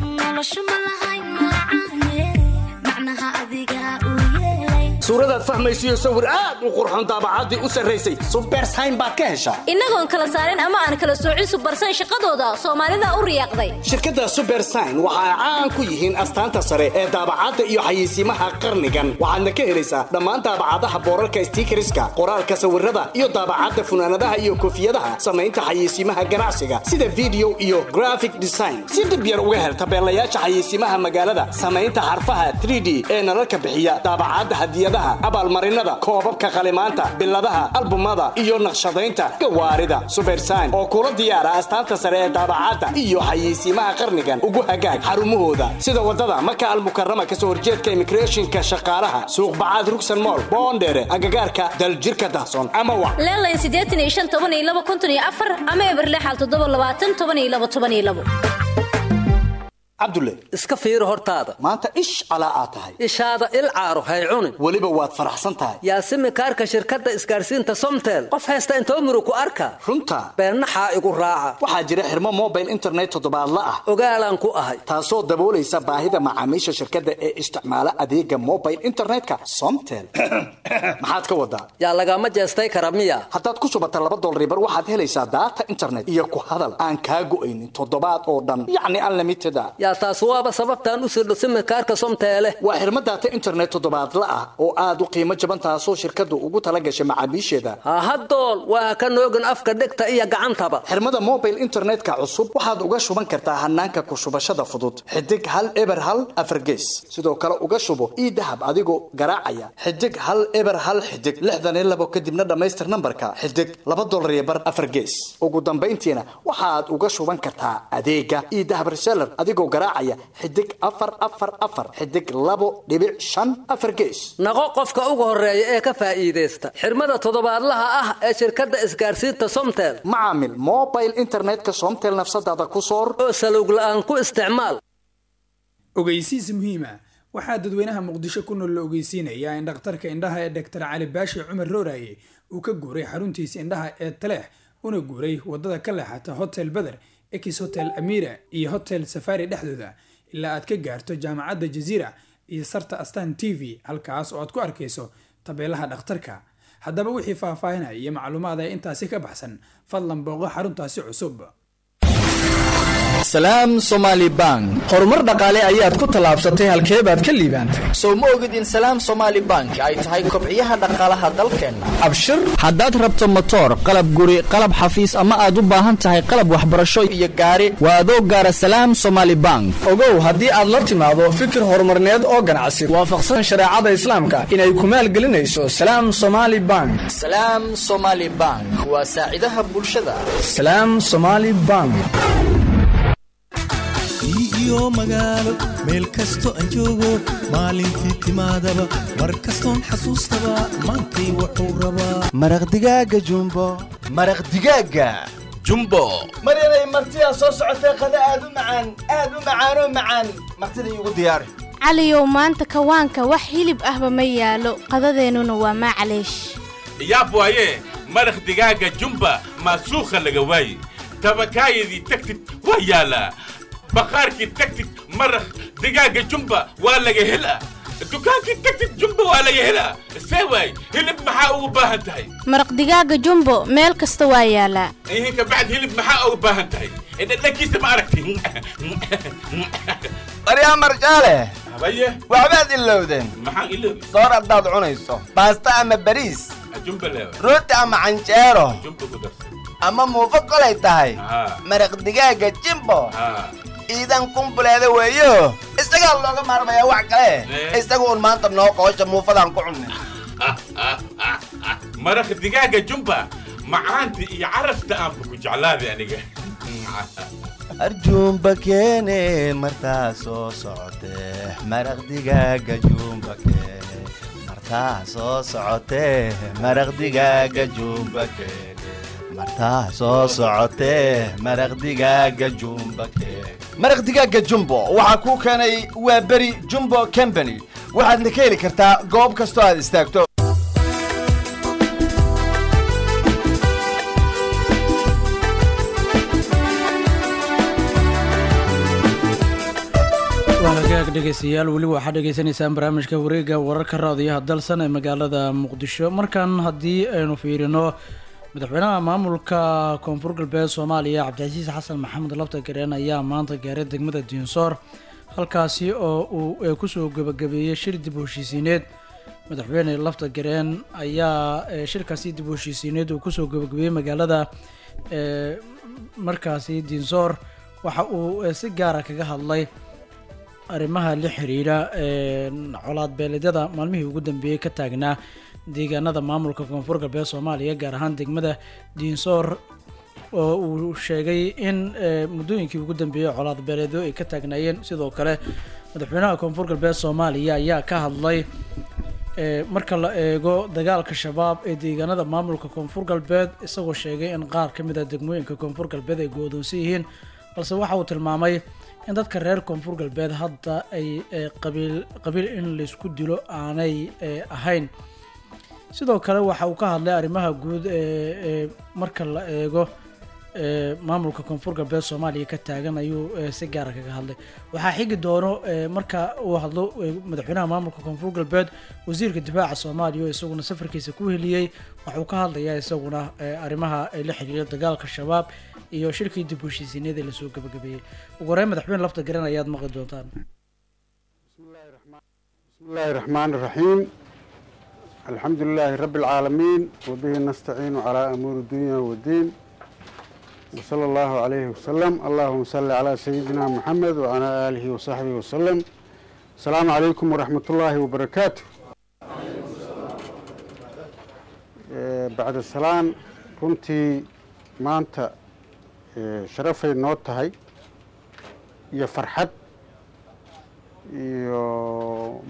suuradaad fahmaysiyo sawir aad u qurxoon daabacaddii u sarraysay subersayn baad ka heshaa innagoon kala saarin ama aan kala soocin subersayn shaqadooda soomaalida u riyaaqday shirkadda subersayn waxa ay caan ku yihiin astaanta sare ee daabacadda iyo xayeysiimaha qarnigan waxaadna ka helaysaa dhammaan daabacadaha boorarka stiikariska qoraalka sawirada iyo daabacadda funaanadaha iyo koofiyadaha samaynta xayeysiimaha ganacsiga sida video iyo graphic design si dib yar uga hel tabeelayaasha xayeysiimaha magaalada samaynta xarfaha 3d ee nalalka bixiya daabacadda hadiyadaha abaalmarinada koobabka qalimaanta biladaha albumada iyo naqshadaynta gawaarida subersayn oo kula diyaara astaanta sare ee daabacadda iyo xayeysiimaha qarnigan ugu hagaag xarumahooda sida wadada maka almukarama kasoo horjeedka immigrationka shaqaalaha suuq bacaad rugsan mool boondheere agagaarka daljirka dahsoon ama wa leelayn siddeetan iyo shan toban iyo laba konton iyo afar ama eberlexal toddoba labaatan toban iyo laba toban iyo labo cabdulle iska fiiri hortaada maanta ish calaa aad tahay ishaada il caaro hay cunin weliba waad faraxsan tahay yaasimi kaarka shirkadda isgaarsiinta somtel qof haysta intoo muru ku arka runta beennaxaa igu raaca waxaa jira xirmo mobile internet toddobaadla ah ogaalaan ku ahay taasoo daboolaysa baahida macaamiisha shirkadda ee isticmaala adeega mobile internetka somtel maxaad ka wadaa yaa lagama jeestay kara miya haddaad ku shubata laba dolribar waxaad helaysaa daata internet iyo ku hadal aan kaa go'aynin toddobaad oo dhan yacni unlimited a yaa taas waaba sababtaan u sirdho simikaarka somteele waa xirmo daata internet toddobaadla ah oo aad u qiimo jaban taasoo shirkaddu ugu tala gashay macaamiisheeda hahadool waa ka noogin afka dhegta iyo gacantaba xirmada mobile internetka cusub waxaad uga shuban kartaa hanaanka ku shubashada fudud xidig hal eber hal afargees sidoo kale uga shubo ii dahab adigoo garaacaya xidig hal eber hal xidig lixdan iyo labo kadibna dhammaystir nambarka xidig laba dolar iyo bar afargees ugu dambayntiina waxaad uga shuban kartaa adeega ii dahab reseller adigoo garaacaya xidig afar afar afar xidig labo dhibic shan afar gees naqo qofka ugu horeeya ee ka faa'iidaysta xirmada toddobaadlaha ah ee shirkadda isgaarsiinta somtel macaamil mobile internetka somtel nafsadaada ku soor oo salowg la'aan ku isticmaal ogeysiis muhiima waxaa dadweynaha muqdisho ku nool la ogeysiinayaa in dhakhtarka indhaha ee dhaktar cali baashi cumar rooraye uu ka guuray xaruntiisa indhaha ee taleex una guuray wadada ka leexata hotel beder ex hotel amira iyo hotel safari dhexdooda ilaa aad ka gaarto jaamacadda jaziira iyo sarta astan t v halkaas oo aad ku arkayso tabeelaha dhakhtarka haddaba wixii faahfaahinaya iyo macluumaada intaasi ka baxsan fadlan booqo xaruntaasi cusub salaam somaali bank horumar dhaqaale ayaad ku tallaabsatay halkee baad ka liibaantay sow ma ogid in salaam somaali bank ay tahay kobciyaha dhaqaalaha dalkeenna abshir haddaad rabto motoor qalab guri qalab xafiis ama aad u baahan tahay qalab waxbarasho iyo gaari waa adoo gaara salaam somaali bank ogow haddii aad la timaado fikir horumarneed oo ganacsi waafaqsan shareecada islaamka inay ku maalgelinayso salaam somaali bank salaam somaali bank waa saacidaha bulshada salaam somaali bank iyo magaalo meel kasto aan joogo maalintii timaadaba mar kastoon xasuustaba maantay wuxuu rabaa maraq digaaga jumbo maraq digaaga jumbo maryanay martidaa soo socotee qada aad u macaan aad u macaanoo macaan martida iigu diyaari caliyow maanta kawaanka wax hilib ahba ma yaalo qadadeennuna waa maclaysh yaab waaye maraq digaaga jumba maasuukha laga waaye tabakaayadii tagtid waa yaalaa baqaarkii tagtid maraq digaaga jumba waa laga helaa dukaankii tagtid jumba waa laga helaa see waay hilib maxaa ugu baahan tahay maraq digaaga jumbo meel kasta waa yaalaa ihin ka bacd hilib maxaa ugu baahan tahay dhadhankiisa ma aragti maryaa marjaale habaye waxbaad ilowdeen maxaan iloobi soor haddaad cunayso baasta ama bariis jumba leewa rooti ama canjeero jumba ku darsan ama muufo kolay tahay haa maraq digaaga jimbo haa ciidan kumbuleeda weeyo isagaa looga maarmayaa wax kale isaga un maanta noo qoosha muufadaan ku cunnay maraq digaaga jumba macaanta iyo carafta aanba ku jeclaaday aniga arjuumba keene martaa soo socotee maraq digaaga juumba keene martaa soo socotee maraq digaaga juumba keene martaa soo socotee maraq digaaga juumba keene maraq digaaga jumbo waxaa kuu keenay waa beri jumbo company waxaadna ka heli kartaa goob kastoo aad istaagto waa hagaag dhegaystayaal weli waxaad dhegaysanaysaan barnaamijka wareegga wararka raadiyaha dalsan ee magaalada muqdisho markan haddii aynu fiirino madaxweynaha maamulka koonfur galbeed soomaaliya cabdicasiis xasan maxamed labta gareen ayaa maanta gaaray degmada diinsoor halkaasi oo uu kusoo gebagabeeyey shir dib u heshiisiineed madaxweyne lafta gareen ayaa shirkaasi dib u heshiisiineed uu kusoo gebagabeeyey magaalada markaasi diinsoor waxa uu si gaara kaga hadlay arrimaha la xiriira colaad beeleedyada maalmihii ugu dambeeyey ka taagnaa deegaanada maamulka koonfur galbeed soomaaliya gaar ahaan degmada diinsoor oo uu sheegay in muddooyinkii ugu dambeeyey colaad beeleedyo ay ka taagnaayeen sidoo kale madaxweynaha koonfur galbeed soomaaliya ayaa ka hadlay marka la eego dagaalka shabaab ee deegaanada maamulka koonfur galbeed isagoo sheegay in qaar ka mid a degmooyinka koonfur galbeed ay goodoonsan yihiin balse waxa uu tilmaamay in dadka reer koonfur galbeed hadda ay qabiil qabiil in laysku dilo aanay ahayn sidoo kale waxa uu ka hadlay arrimaha guud ee marka la eego maamulka koonfur galbeed soomaaliya ka taagan ayuu si gaara kaga hadlay waxaa xigi doono marka uu hadlo madaxweynaha maamulka koonfur galbeed wasiirka difaaca soomaaliya oo isaguna safarkiisa ku heliyey waxuu ka hadlayaa isaguna arrimaha ay la xiriira dagaalka shabaab iyo shirkii dib u heshiisiineed ee lasoo gabagabeeyey ugu horeyn madaxweyne lafta garan ayaad maqli doontaan بسم الله الرحمن الرحيم الحمد لله رب العالمين وبه نستعين على أمور الدنيا والدين وصلى الله عليه وسلم اللهم صل على سيدنا محمد وعلى آله وصحبه وسلم السلام عليكم ورحمة الله وبركاته آه، بعد السلام runtii maanta eh, sharafay noo tahay iyo farxad iyo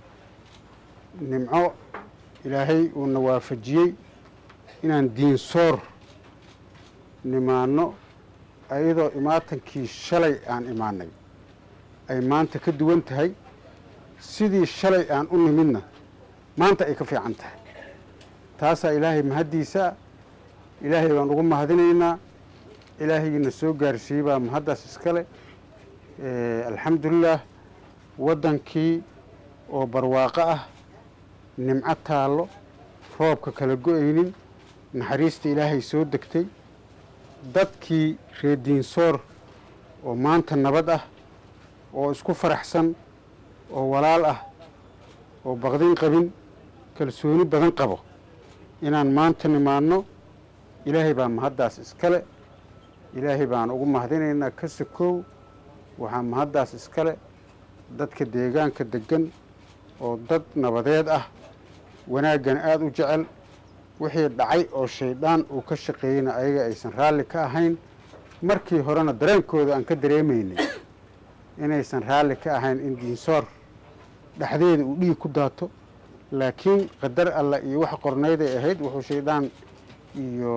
nimco ilaahay uuna waafajiyey inaan diinsoor nimaano ayadoo imaatankii shalay aan imaanay ay maanta ka duwan tahay sidii shalay aan u nimidna maanta ay ka fiican tahay taasaa ilaahay mahaddiisa ilaahay baan ugu mahadinaynaa ilaahaygiina soo gaarsiiyey baa mahaddaas iskale alxamdulilah waddankii oo barwaaqo ah nimco taallo roobka kala go-aynin naxariista ilaahay soo degtay dadkii reer diinsoor oo maanta nabad ah oo isku faraxsan oo walaal ah oo baqdin qabin kalsooni badan qabo inaan maanta nimaanno ilaahay baa mahaddaas iskale ilaahay baan ugu mahadinaynaa ka sakoow waxaa mahaddaas iskale dadka deegaanka deggan oo dad nabadeed ah wanaaggan aada u jecel wixii dhacay oo shaydaan uu ka shaqeeyeyna ayaga aysan raalli ka ahayn markii horena dareenkooda aan ka dareemaynay inaysan raalli ka ahayn in diinsoor dhexdeeda uu dhiig ku daato laakiin qadar alla iyo wax qornayday ahayd wuxuu shaydaan iyo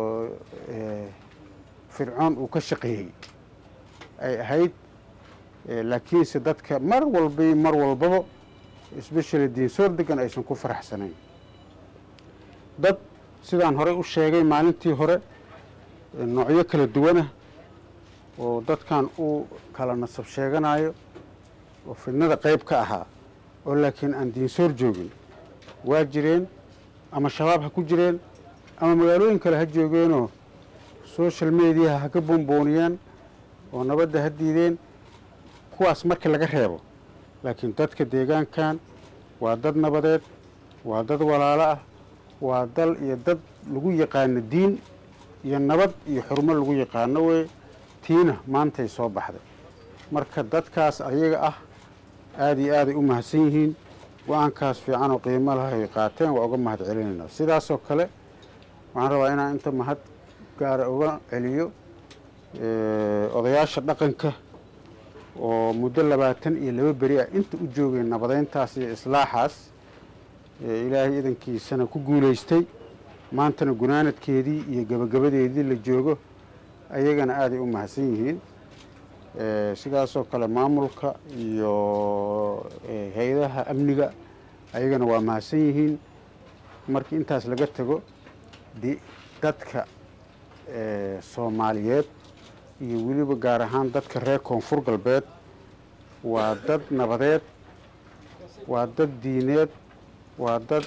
fircoon uu ka shaqeeyey ay ahayd laakiinse dadka mar walba mar walbaba especially diinsoor degan aysan ku faraxsanayn dad sidaan horey u sheegay maalintii hore noocyo kala duwanah oo dadkan uu kala nasab sheeganayo oo fidnada qayb ka ahaa oo laakiin aan diinsoor joogin waa jireen ama shabaab ha ku jireen ama magaalooyin kale ha joogeenoo social mediaha ha ka boonbooniyaan oo nabadda ha diideen kuwaas markii laga reebo laakiin dadka deegaankan waa dad nabadeed waa dad walaalo ah waa dal iyo dad lagu yaqaano diin iyo nabad iyo xurmo lagu yaqaano wey tiina maantay soo baxday marka dadkaas ayaga ah aada iyo aaday u mahadsan yihiin go-aankaas fiican oo qiimo laha ay qaateen waa uga mahad celinaynaa sidaasoo kale waxaan rabaa inaan inta mahad gaara uga celiyo odayaasha dhaqanka oo muddo labaatan iyo laba beri ah inta u joogay nabadeyntaas iyo islaaxaas ilaahay idankiisana ku guulaystay maantana gunaanadkeedii iyo gabagabadeedii la joogo ayagana aaday u mahadsan yihiin sidaasoo kale maamulka iyo hay-adaha amniga ayagana waa mahadsan yihiin markii intaas laga tago di dadka soomaaliyeed iyo weliba gaar ahaan dadka reer koonfur galbeed waa dad nabadeed waa dad diineed waa dad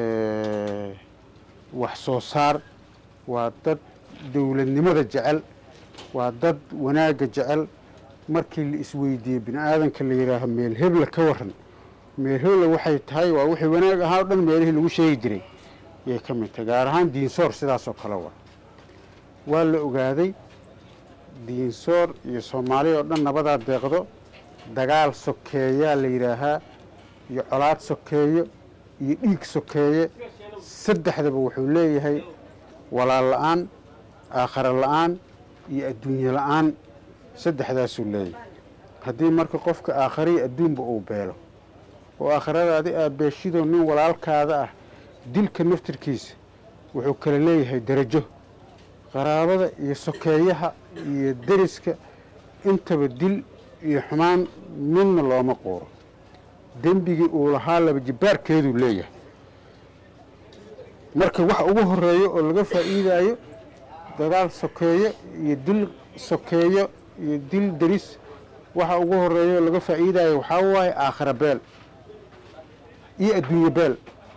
wax soo saar waa dad dowladnimada jecel waa dad wanaagga jecel markii la isweydiiyey bini aadanka la yidhaaho meel hebla ka waran meel hebla waxay tahay waa wixii wanaag ahaa o dhan meelihii lagu sheegi jiray yay ka mid tahay gaar ahaan diinsoor sidaasoo kale waa waa la ogaaday diinsoor iyo soomaaliya oo dhan nabadaa deeqdo dagaal sokeeyaa la yidhaahaa iyo colaad sokeeyo iyo dhiig sokeeye saddexdaba wuxuu leeyahay walaal la-aan aakhara la-aan iyo adduunye la-aan saddexdaasuu leeyahay haddii marka qofka aakhariyo adduunba uu beelo oo aakhiradaadi aad beeshidoo nin walaalkaada ah dilka naftirkiisa wuxuu kala leeyahay darajo qaraabada iyo sokeeyaha iyo deriska intaba dil iyo xumaan midna looma quuro dembigii uu lahaa laba jibbaarkeeduu leeyahay marka waxa ugu horeeyo oo laga faa'iidaayo dagaal sokeeyo iyo dil sokeeyo iyo dil deris waxa ugu horeeyo oo laga faa'iidaayo waxaa waaye aakhira beel iyo adduunye beel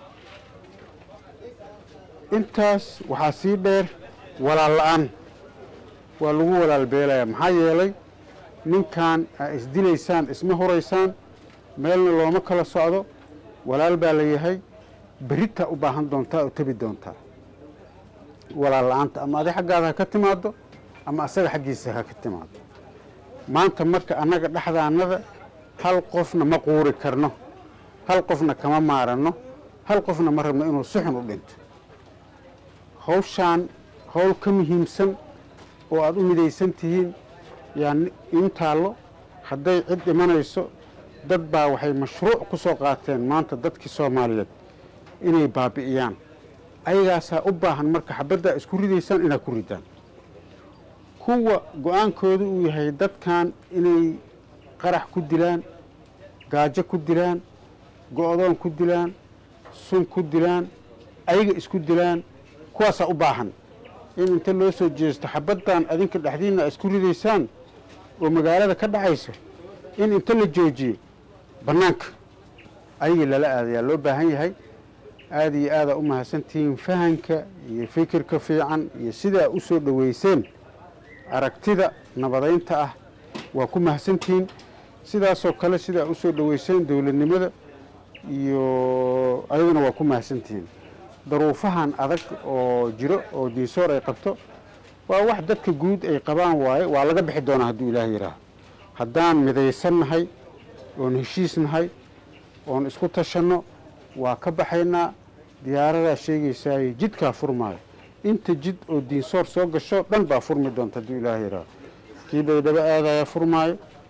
intaas waxaa sii dheer walaal la-aan waa lagu walaal beelaya maxaa yeelay ninkan aa isdilaysaan isma huraysaan meelna looma kala socdo walaal baa la yahay berritaa u baahan doontaa oo tebi doontaa walaal la-aanta ama adi xaggaada ha ka timaado ama asaga xaggiisa ha ka timaado maanta marka annaga dhexdaannada hal qofna ma quuri karno hal qofna kama maaranno hal qofna ma rabno inuu si xun u dhinto hawshaan hawl ka muhiimsan oo aada u midaysan tihiin yaa in taallo hadday cid dhimanayso dad baa waxay mashruuc ku soo qaateen maanta dadkii soomaaliyeed inay baabi'iyaan ayagaasaa u baahan marka xabaddaa isku ridaysaan inaad ku ridaan kuwa go-aankooda uu yahay dadkan inay qarax ku dilaan gaajo ku dilaan go-doon ku dilaan sun ku dilaan ayaga isku dilaan kuwaasaa u baahan in inta loo soo jeesto xabaddan adinka dhexdiinna a isku ridaysaan oo magaalada ka dhacayso in inta la joojiyo bannaanka ayagii lala aadayaa loo baahan yahay aada iyo aadaa u mahadsantihiin fahanka iyo fikirka fiican iyo sidaa u soo dhoweyseen aragtida nabadaynta ah waa ku mahadsantihiin sidaasoo kale sidaa u soo dhoweyseen dowladnimada iyo ayaguna waa ku mahadsantihiin daruufahan adag oo jiro oo diisoor ay qabto waa wax dadka guud ay qabaan waaye waa laga bixi doonaa hadduu ilaah yidhaaho haddaan midaysan nahay oon heshiis nahay oon isku tashanno waa ka baxaynaa diyaaradaa sheegaysaayo jidkaa furmaayo inta jid oo diinsoor soo gasho dhan baa furmi doonta hadduu ilaah yidhaaho kii baydhabo aadaya furmaayo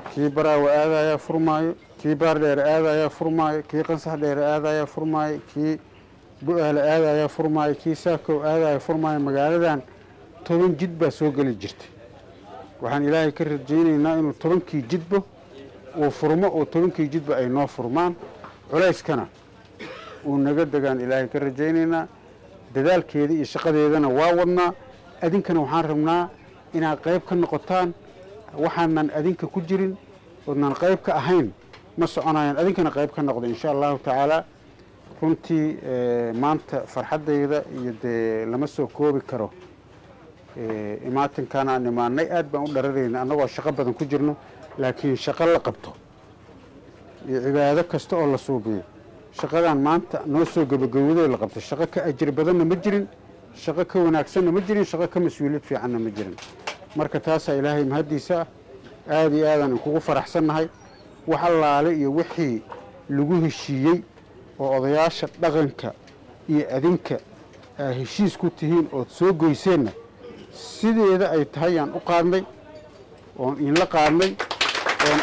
kii baraawa aadayaa furmaayo kii baardheere aadayaa furmaayo kii qansax dheere aadayaa furmaayo kii bu-aale aadayaa furmaayo kii saakow aadaya furmaayo magaaladan toban jid baa soo geli jirtay waxaan ilaahay ka rajaynaynaa inuu tobankii jidba uu furmo oo tobankii jidba ay noo furmaan culayskana uu naga degaan ilaahay ka rajaynaynaa dadaalkeeda iyo shaqadeedana waa wadnaa adinkana waxaan rabnaa inaad qayb ka noqotaan waxaanan adinka ku jirin oodnan qayb ka ahayn ma soconayaan adinkana qayb ka noqda insha allahu tacaala runtii maanta farxaddayda iyo dee lama soo koobi karo imaatinkan aan imaanay aad baan u dhararayna annagoo shaqo badan ku jirno laakiin shaqo la qabto iyo cibaado kasta oo la suubiyo shaqadan maanta noo soo gebagabadoo la qabto shaqo ka ajir badanna ma jirin shaqo ka wanaagsanna ma jirin shaqo ka mas-uuliyad fiicanna ma jirin marka taasaa ilaahay mahaddiisa ah aada iyo aadaan inkugu faraxsannahay wax allaale iyo wixii lagu heshiiyey oo odayaasha dhaqanka iyo adinka aa heshiis ku tihiin ood soo goyseenna sideeda ay tahay yaan u qaadnay oon iinla qaadnay oon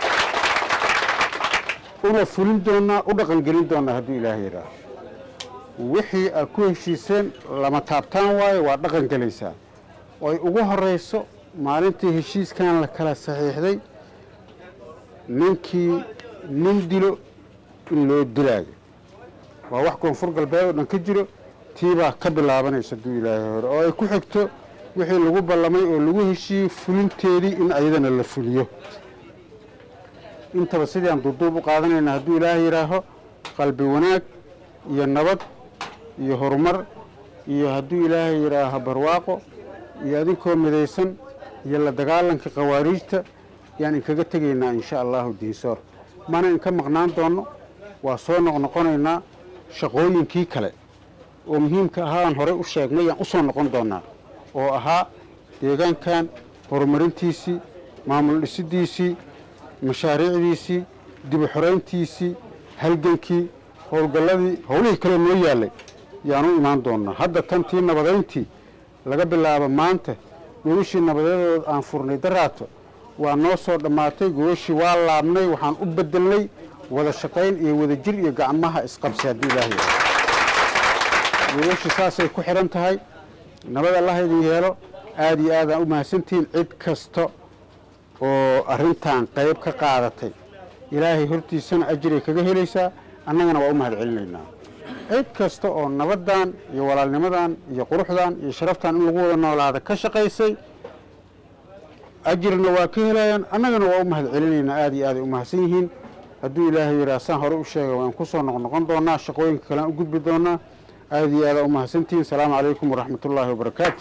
una fulin doonnaa u dhaqangelin doonnaa hadduu ilaahay yidhaaho wixii aad ku heshiiseen lama taabtaan waayo waa dhaqan gelaysaa oo ay ugu horrayso maalintii heshiiskan la kala saxiixday ninkii nin dilo in loo dilaayo waa wax koonfur galbeed oo dhan ka jiro tiibaa ka bilaabanaysa hadduu ilaahay hore oo ay ku xigto wixii lagu ballamay oo lagu heshiiyey fulinteedii in ayadana la fuliyo intaba sidaan duuduub u qaadanayna hadduu ilaahay yidhaaho qalbi wanaag iyo nabad iyo horumar iyo hadduu ilaahay yidhaaho barwaaqo iyo adinkoo midaysan iyo la dagaalanka khawaariijta yaan inkaga tegaynaa insha allahu diinsoor mana inka maqnaan doonno waa soo noqnoqonaynaa shaqooyinkii kale oo muhiimka ahaa aan horey u sheegnay yaan u soo noqon doonnaa oo ahaa deegaankan horumarintiisii maamul dhisidiisii mashaariicdiisii dibu xorayntiisii halgankii howlgalladii howlihii kale noo yaallay yaan u imaan doonnaa hadda tantii nabadayntii laga bilaabo maanta gogashii nabadeedood aan furnay daraato waa noo soo dhammaatay gogashii waa laabnay waxaan u bedelnay wada shaqayn iyo wada jir iyo gacmaha isqabsi haddii ilaahay gogashii saasay ku xidhan tahay nabad allaha idin yeelo aada iyo aadaan u mahadsantihiin cid kasta oo arrintan qayb ka qaadatay ilaahay hortiisana ajiray kaga helaysaa annagana waa u mahad celinaynaa cid kasta oo nabaddan iyo walaalnimadan iyo quruxdan iyo sharaftan in lagu wada noolaada ka shaqaysay ajirna waa ka helayaan annagana waa u mahad celinaynaa aada iyo aaday u mahadsan yihiin hadduu ilaahay yidhaha saan hore u sheegay waan ku soo noqnoqon doonaa shaqooyinka kalean u gudbi doonaa aada iyo aadaa u mahadsantihiin asalaamu calaykum waraxmat ullaahi wabarakaatu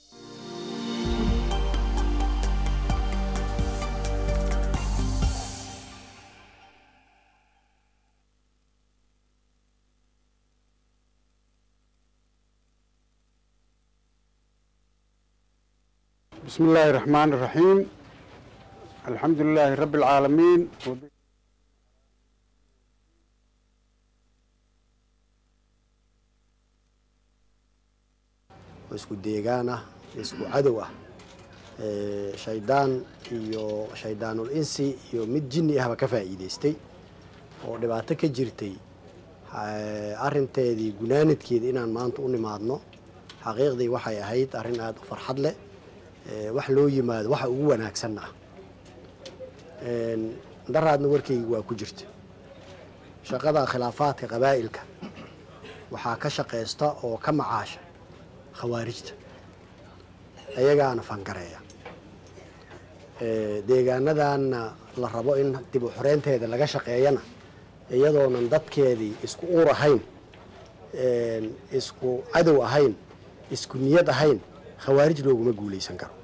بسم الله الرحمن الرحيم الحمد لله رب العالمين isku deegaan ah isku cadow ah shaydaan iyo shaydaanul insi iyo mid jinni ahba ka faa'iidaystay oo dhibaato ka jirtay arinteedii gunaanadkeeda inaan maanta u nimaadno xaqiiqdii waxay ahayd arrin aada u farxad leh wax loo yimaado waxa ugu wanaagsanna ah daraadna warkayga waa ku jirta shaqada khilaafaadka qabaa'ilka waxaa ka shaqaysta oo ka macaasha khawaarijta ayagaana fangareeya deegaanadanna la rabo in dib u xoreynteeda laga shaqeeyana iyadoonan dadkeedii isku uur ahayn isku cadow ahayn isku niyad ahayn khawaarij looguma guulaysan karo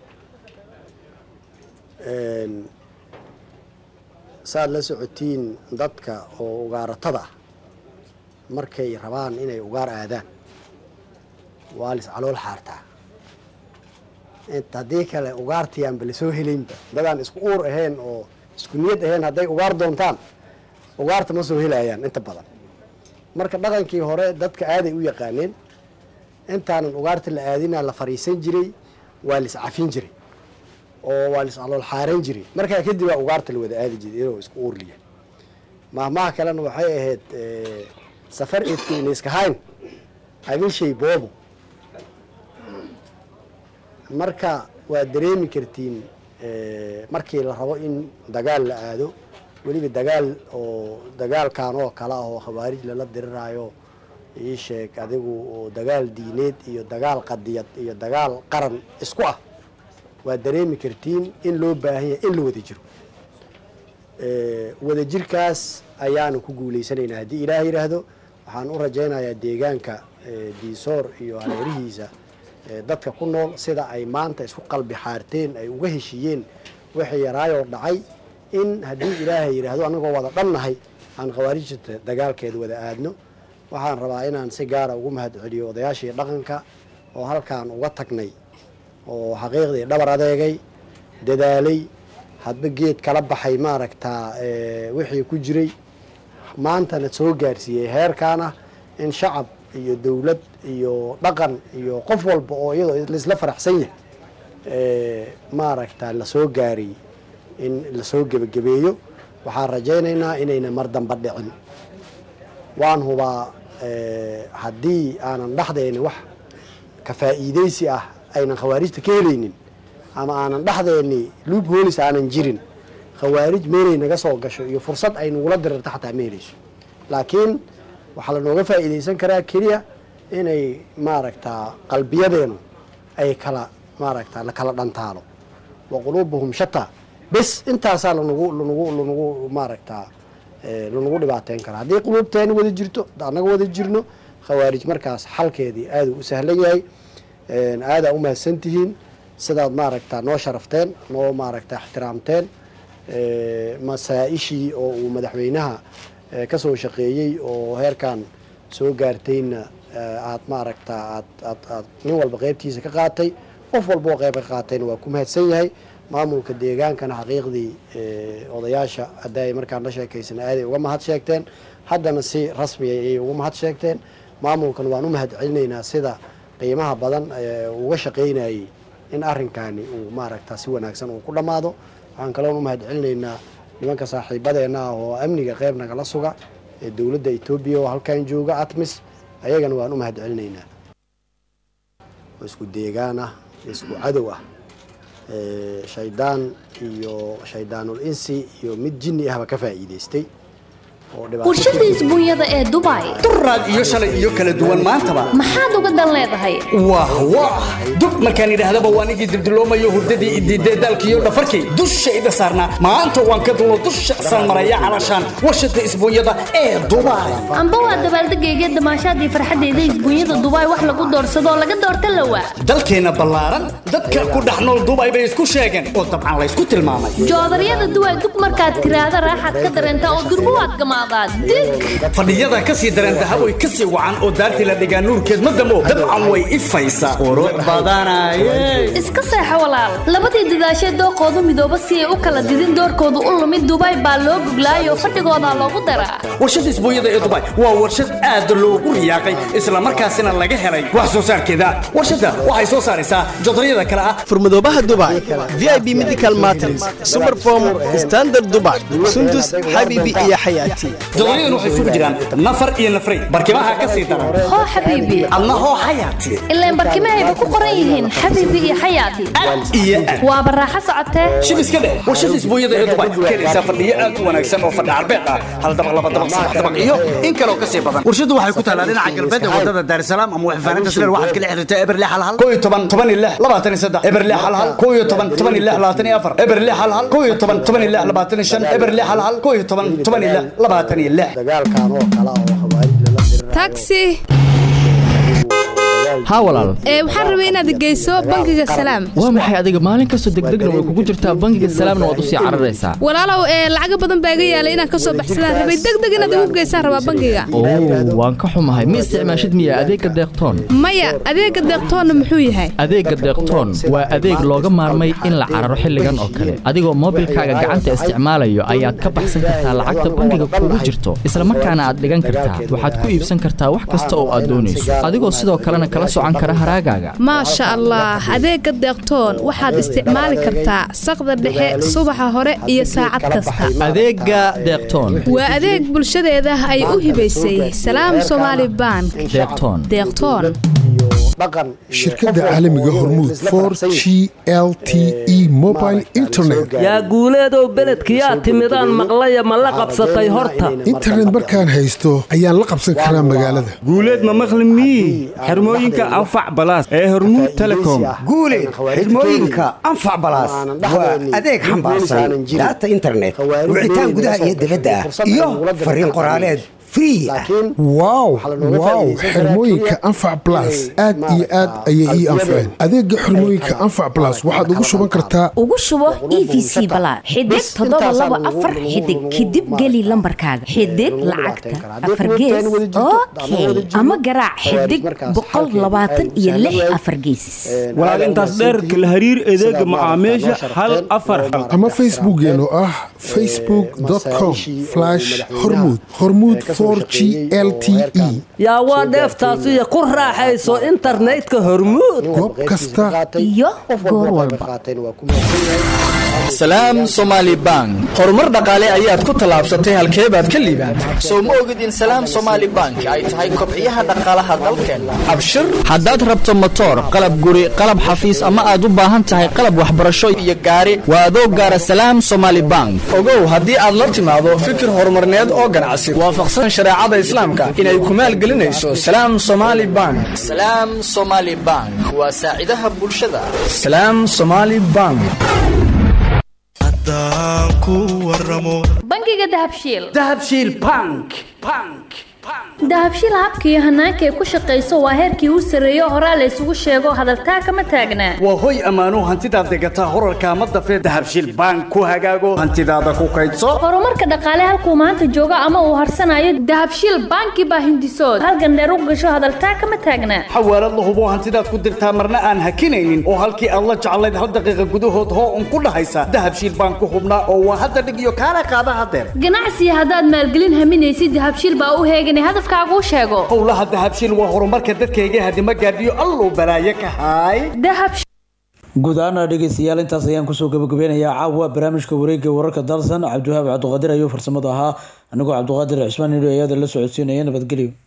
saad la socotiin dadka oo ugaaratada ah markay rabaan inay ugaar aadaan waa lis calool xaartaa haddii kale ugaartiyaanba lasoo helaynba dadaan isku uur ahayn oo isku niyad ahayn hadday ugaar doontaan ugaarta ma soo helayaan inta badan marka dhaqankii hore dadka aaday u yaqaaneen intaanan ugaarta la aadina la fariisan jiray waa lis cafin jiray oo waa lis alool xaaran jiray markaa kadib baa ugaarta la wada aadi jiray iyadoo isku uurliya mahmaha kalena waxay ahayd eh, safar eedkeyna iska hayn adin shay boobo marka waad dareemi kartiin eh, markii la rabo in dagaal la aado weliba dagaal oo dagaalkan oo kale ah oo khawaarij lala diriraayo ii sheeg adigu oo dagaal diineed iyo dagaal qadiyad iyo dagaal qaran isku ah waad dareemi kartiin in loo baahan yahay in la wada jiro Eh, wadajirkaas ayaanu ku guuleysanaynaa haddii ilaah yidhaahdo waxaan u rajaynayaa deegaanka eh, diisoor iyo hareerihiisa eh, dadka ku nool sida ay maanta isku qalbi xaarteen ay uga heshiiyeen wixii yaraayoo dhacay in haddii ilaahay yidhaahdo annagoo wada dhannahay aan khawaarijta dagaalkeeda wada aadno waxaan rabaa inaan si gaara ugu mahadceliyo odayaashii dhaqanka oo halkaan uga tagnay oo xaqiiqdii dhabar adeegay dadaalay hadba geed kala baxay maaragtaa eh, wixii ku jiray maantana soo gaarsiiyey heerkaana in shacab iyo dowlad iyo dhaqan iyo qof walba oo iyadoo laisla faraxsan yahay eh, maaragta lasoo gaaray in lasoo gebagabeeyo waxaan rajaynaynaa inayna mar damba dhicin waan hubaa eh, haddii aanan dhexdayni wax ka faa'iidaysi ah aynan khawaarijta ka helaynin ama aanan dhexdeeni luub hoolis aanan jirin khawaarij meelay naga soo gasho iyo fursad ay nagula dirirto xataa ma helayso laakiin waxaa lanooga faa'iidaysan karaa keliya inay maaragtaa qalbiyadeenu ay kala maaragta la kala dhantaalo wa quluubuhum shataa bes intaasaa lanagu lanagu lanagu maaragtaa eh, lanagu dhibaateyn karaa haddii quluubteena wada jirto annaga wada jirno khawaarij markaas xalkeedii aada u sahlan yahay aadaa u mahadsantihiin sidaad maaragta noo sharafteen noo maaragta ixtiraamteen Eh, masaa-ishii oo uu madaxweynaha eh, ka soo shaqeeyey oo heerkan soo gaartayna eh, aad maaragta aad aad aad nin walba qeybtiisa ka qaatay qof walba oo qeyb ka qaatayna waa ku mahadsan yahay maamulka deegaankana xaqiiqdii eh, odayaasha hadda ay markaan la sheekaysana aaday uga mahad sheegteen haddana si rasmiya ayay uga mahad sheegteen maamulkan waan u mahad celinaynaa sida qiimaha badan eh, uu uga shaqaynayay in arrinkani uu maaragta si wanaagsan uu ku dhammaado waxaan kaloon u mahad celinaynaa nimanka saaxiibadeena ah oo amniga qeyb nagala suga ee dowladda etoobiya oo halkan jooga atmis ayagana waan u mahad celinaynaa oo isku deegaan ah isku cadow ah Eh, shaydaan iyo shaydaanul insi iyo mid jinni ahba ka faa'iidaystay oo dhibaato warshada isbuunyada ee dubai duraad iyo shalay iyo kala duwan maantaba maxaad uga dan leedahay wah wah dub markaan idhaahdaba waan igii dibdiloomayo hurdadii idiidee daalkiiyo dhafarkii dusha ida saarnaa maanta waan ka dulo dusha san maraya calashaan warshada isbuunyada ee dubai amba waa dabaaldegayga damaashaadii farxaddeeda isbuunyada dubai wax lagu doorsado oo laga doorta lawa dalkeenna ballaaran dadka ku dhex nool dubai bay isku sheegeen oo dabcan laysku tilmaamay joodaryada duway dug markaad tiraahda raaxaad ka dareentaa oo durbo waad gamaadaad dig fadhiyada ka sii dareen dahaboy ka sii wacan oo daartii la dhigaa nuurkeed ma damo dabcan way ifaysaa qurux badanaye iska seexo walaal labadii dadaashee dooqoodu midooba si ay u kala didin doorkoodu u lumid dubai baa loo guglaayoo fadhigoodaa loogu daraa warshada isbuunyada ee dubai waa warshad aad loogu riyaaqay islamarkaasina laga helay wax soo saarkeeda warshadda waxay soo saaraysaa jodaryada kale ah furmadoobaha dubai vip medical matrix superform standard dubai sundus xabibi iyo xayaati jodaryadan waxay isugu jiraan nafar iyo nafray barkimaha ka sii daran hoo xabiibi adna hoo xayaati ilaan barkimahayba ku qoran yihiin xabiibi iyo xayaati iyo aad waaba raaxo socotee shib iska dheh warshada isbuunyada ee dubai keenaysaa fadhiyo aad u wanaagsan oo fadhi carbeed ah hal dabaq laba dabaq saddex dabaq iyo in kaloo kasii badan warshadu waxay ku taalaa dhinaca galbeed ee wadada daarisalaam ama waxfaaninta sileer waxaad kala xiriirtaa eberle hal hal koo iyo toban toban iyo lix labaatan iyo saddex eberle hal hal koo iyo toban toban iyo lix labaatan iyo afar eberle hal hal koo iyo toban toban iyo lix labaatan iyo shan eberle hal hal koo iyo toban toban iyo lix labaatan iyo lix dagaalkan oo kale oo khawaarij lala dirirayo taxi haa walaal ee waxaan rabay inaad geyso bangiga salaam waa maxay adiga maalin kastoo degdegna way kugu jirtaa bangiga salaamna waad usii cararaysaa walaalow ee lacaga badan baa iga yaalay inaan ka soo baxsadaan rabay degdeg inaad igu geysaan rabaa bangiga oo waan ka xumahay ma isticmaashid miya adeegga deeqtoon maya adeega deeqtoonna muxuu yahay adeegga deeqtoon waa adeeg looga maarmay in la cararo xilligan oo kale adigoo moobilkaaga gacanta isticmaalayo ayaad ka baxsan kartaa lacagta bangiga kugu jirto isla markaana aad dhigan kartaa waxaad ku iibsan kartaa wax kasta oo aad doonayso adigoo sidoo kalena kala socan kara haraagaaga maasha allah adeega deeqtoon waxaad isticmaali kartaa saqda dhexe subaxa hore iyo saacad kasta adeega deeqtoon waa adeeg bulshadeeda ay u hibaysay salaam somaali bank deeqtoon deeqtoon shirkadda caalamiga hormuud for g l t e mobile internet yaa guuleedow beledkiyaa timidaan maqlaya ma la qabsatay horta internet markaan haysto ayaan la qabsan karaa magaalada guuleed ma maqli mii xirmooyinka anfac balaas ee hormuud telecom guuleed xidhmooyinka anfac balaas waa adeeg xambaarsan daata internet wicitaan gudaha iyo dibadda ah iyo fariin qoraaleed free ah wow wow xirmooyinka anfac blas aad iyo aad ayay ii anfaceen adeega xirmooyinka anfac blas waxaad ugu shuban kartaa ugu shubo e v c balaad xidig toddoba laba afar xidig kadib geli lambarkaaga xidig lacagta afar gees okay ama garaac xidig boqol labaatan iyo lix afar gees walaal intaas dheer kala hariir adeega macaamiisha hal afar hal ama facebookeen oo ah facebook com hormuud hormuud yaa waa dheeftaasiyo ku raaxayso internetka hormuud goob kasta iyo goor walba salaam somaali bank horumar dhaqaale ayaad ku tallaabsatay halkee baad ka liibaantay sow ma ogid in salaam somaali bank ay tahay kobciyaha dhaqaalaha dalkeenna abshir haddaad rabto motoor qalab guri qalab xafiis ama aad u baahan tahay qalab waxbarasho iyo gaari waa adoo gaara salaam somaali bank ogow haddii aad la timaado fikir horumarneed oo ganacsi waafaqsan shareecada islaamka inay ku maalgelinayso salaam somaali bank salaam somaali bank waa saacidaha bulshada salaam somaali bank bangiga dahabshiil dahabshiil bank bank dahabshiil habka iyo hanaanka ay ku shaqayso waa heerkii u sarreeyo horaa la isugu sheego hadaltaa kama taagnaa waa hoy ammaano hantidaad degataa horarka ama dafee dahabshiil bank ku hagaago hantidaada ku kaydso horumarka dhaqaale halkuu maanta joogo ama uu harsanayo dahabshiil banki baa hindisood halgandheer u gasho hadaltaa kama taagnaa xawaalad la hubo hantidaad ku dirtaa marna aan hakinaynin oo halkii aad la jeclayd hal daqiiqa gudahood hoo un ku dhahaysa dahabshiil bank ku hubnaa oo waa hadda dhig iyo kaala qaada hadeer ganacsiga haddaad maalgelin haminaysid dahabshiil baa u heegan hadafkaagu sheego howlaha dahabshiil waa horumarka dadkayga hadima gaadhiyo alluu balaaye ka haay guud ahaana dhegeystayaal intaas ayaan kusoo gabagabeynayaa caawa barnaamijka wareegga wararka dalsan cabdiwahaab cabdiqaadir ayuu farsamada ahaa anigoo cabdiqaadir cismaan nidho ayada la socodsiinaya nabadgelyo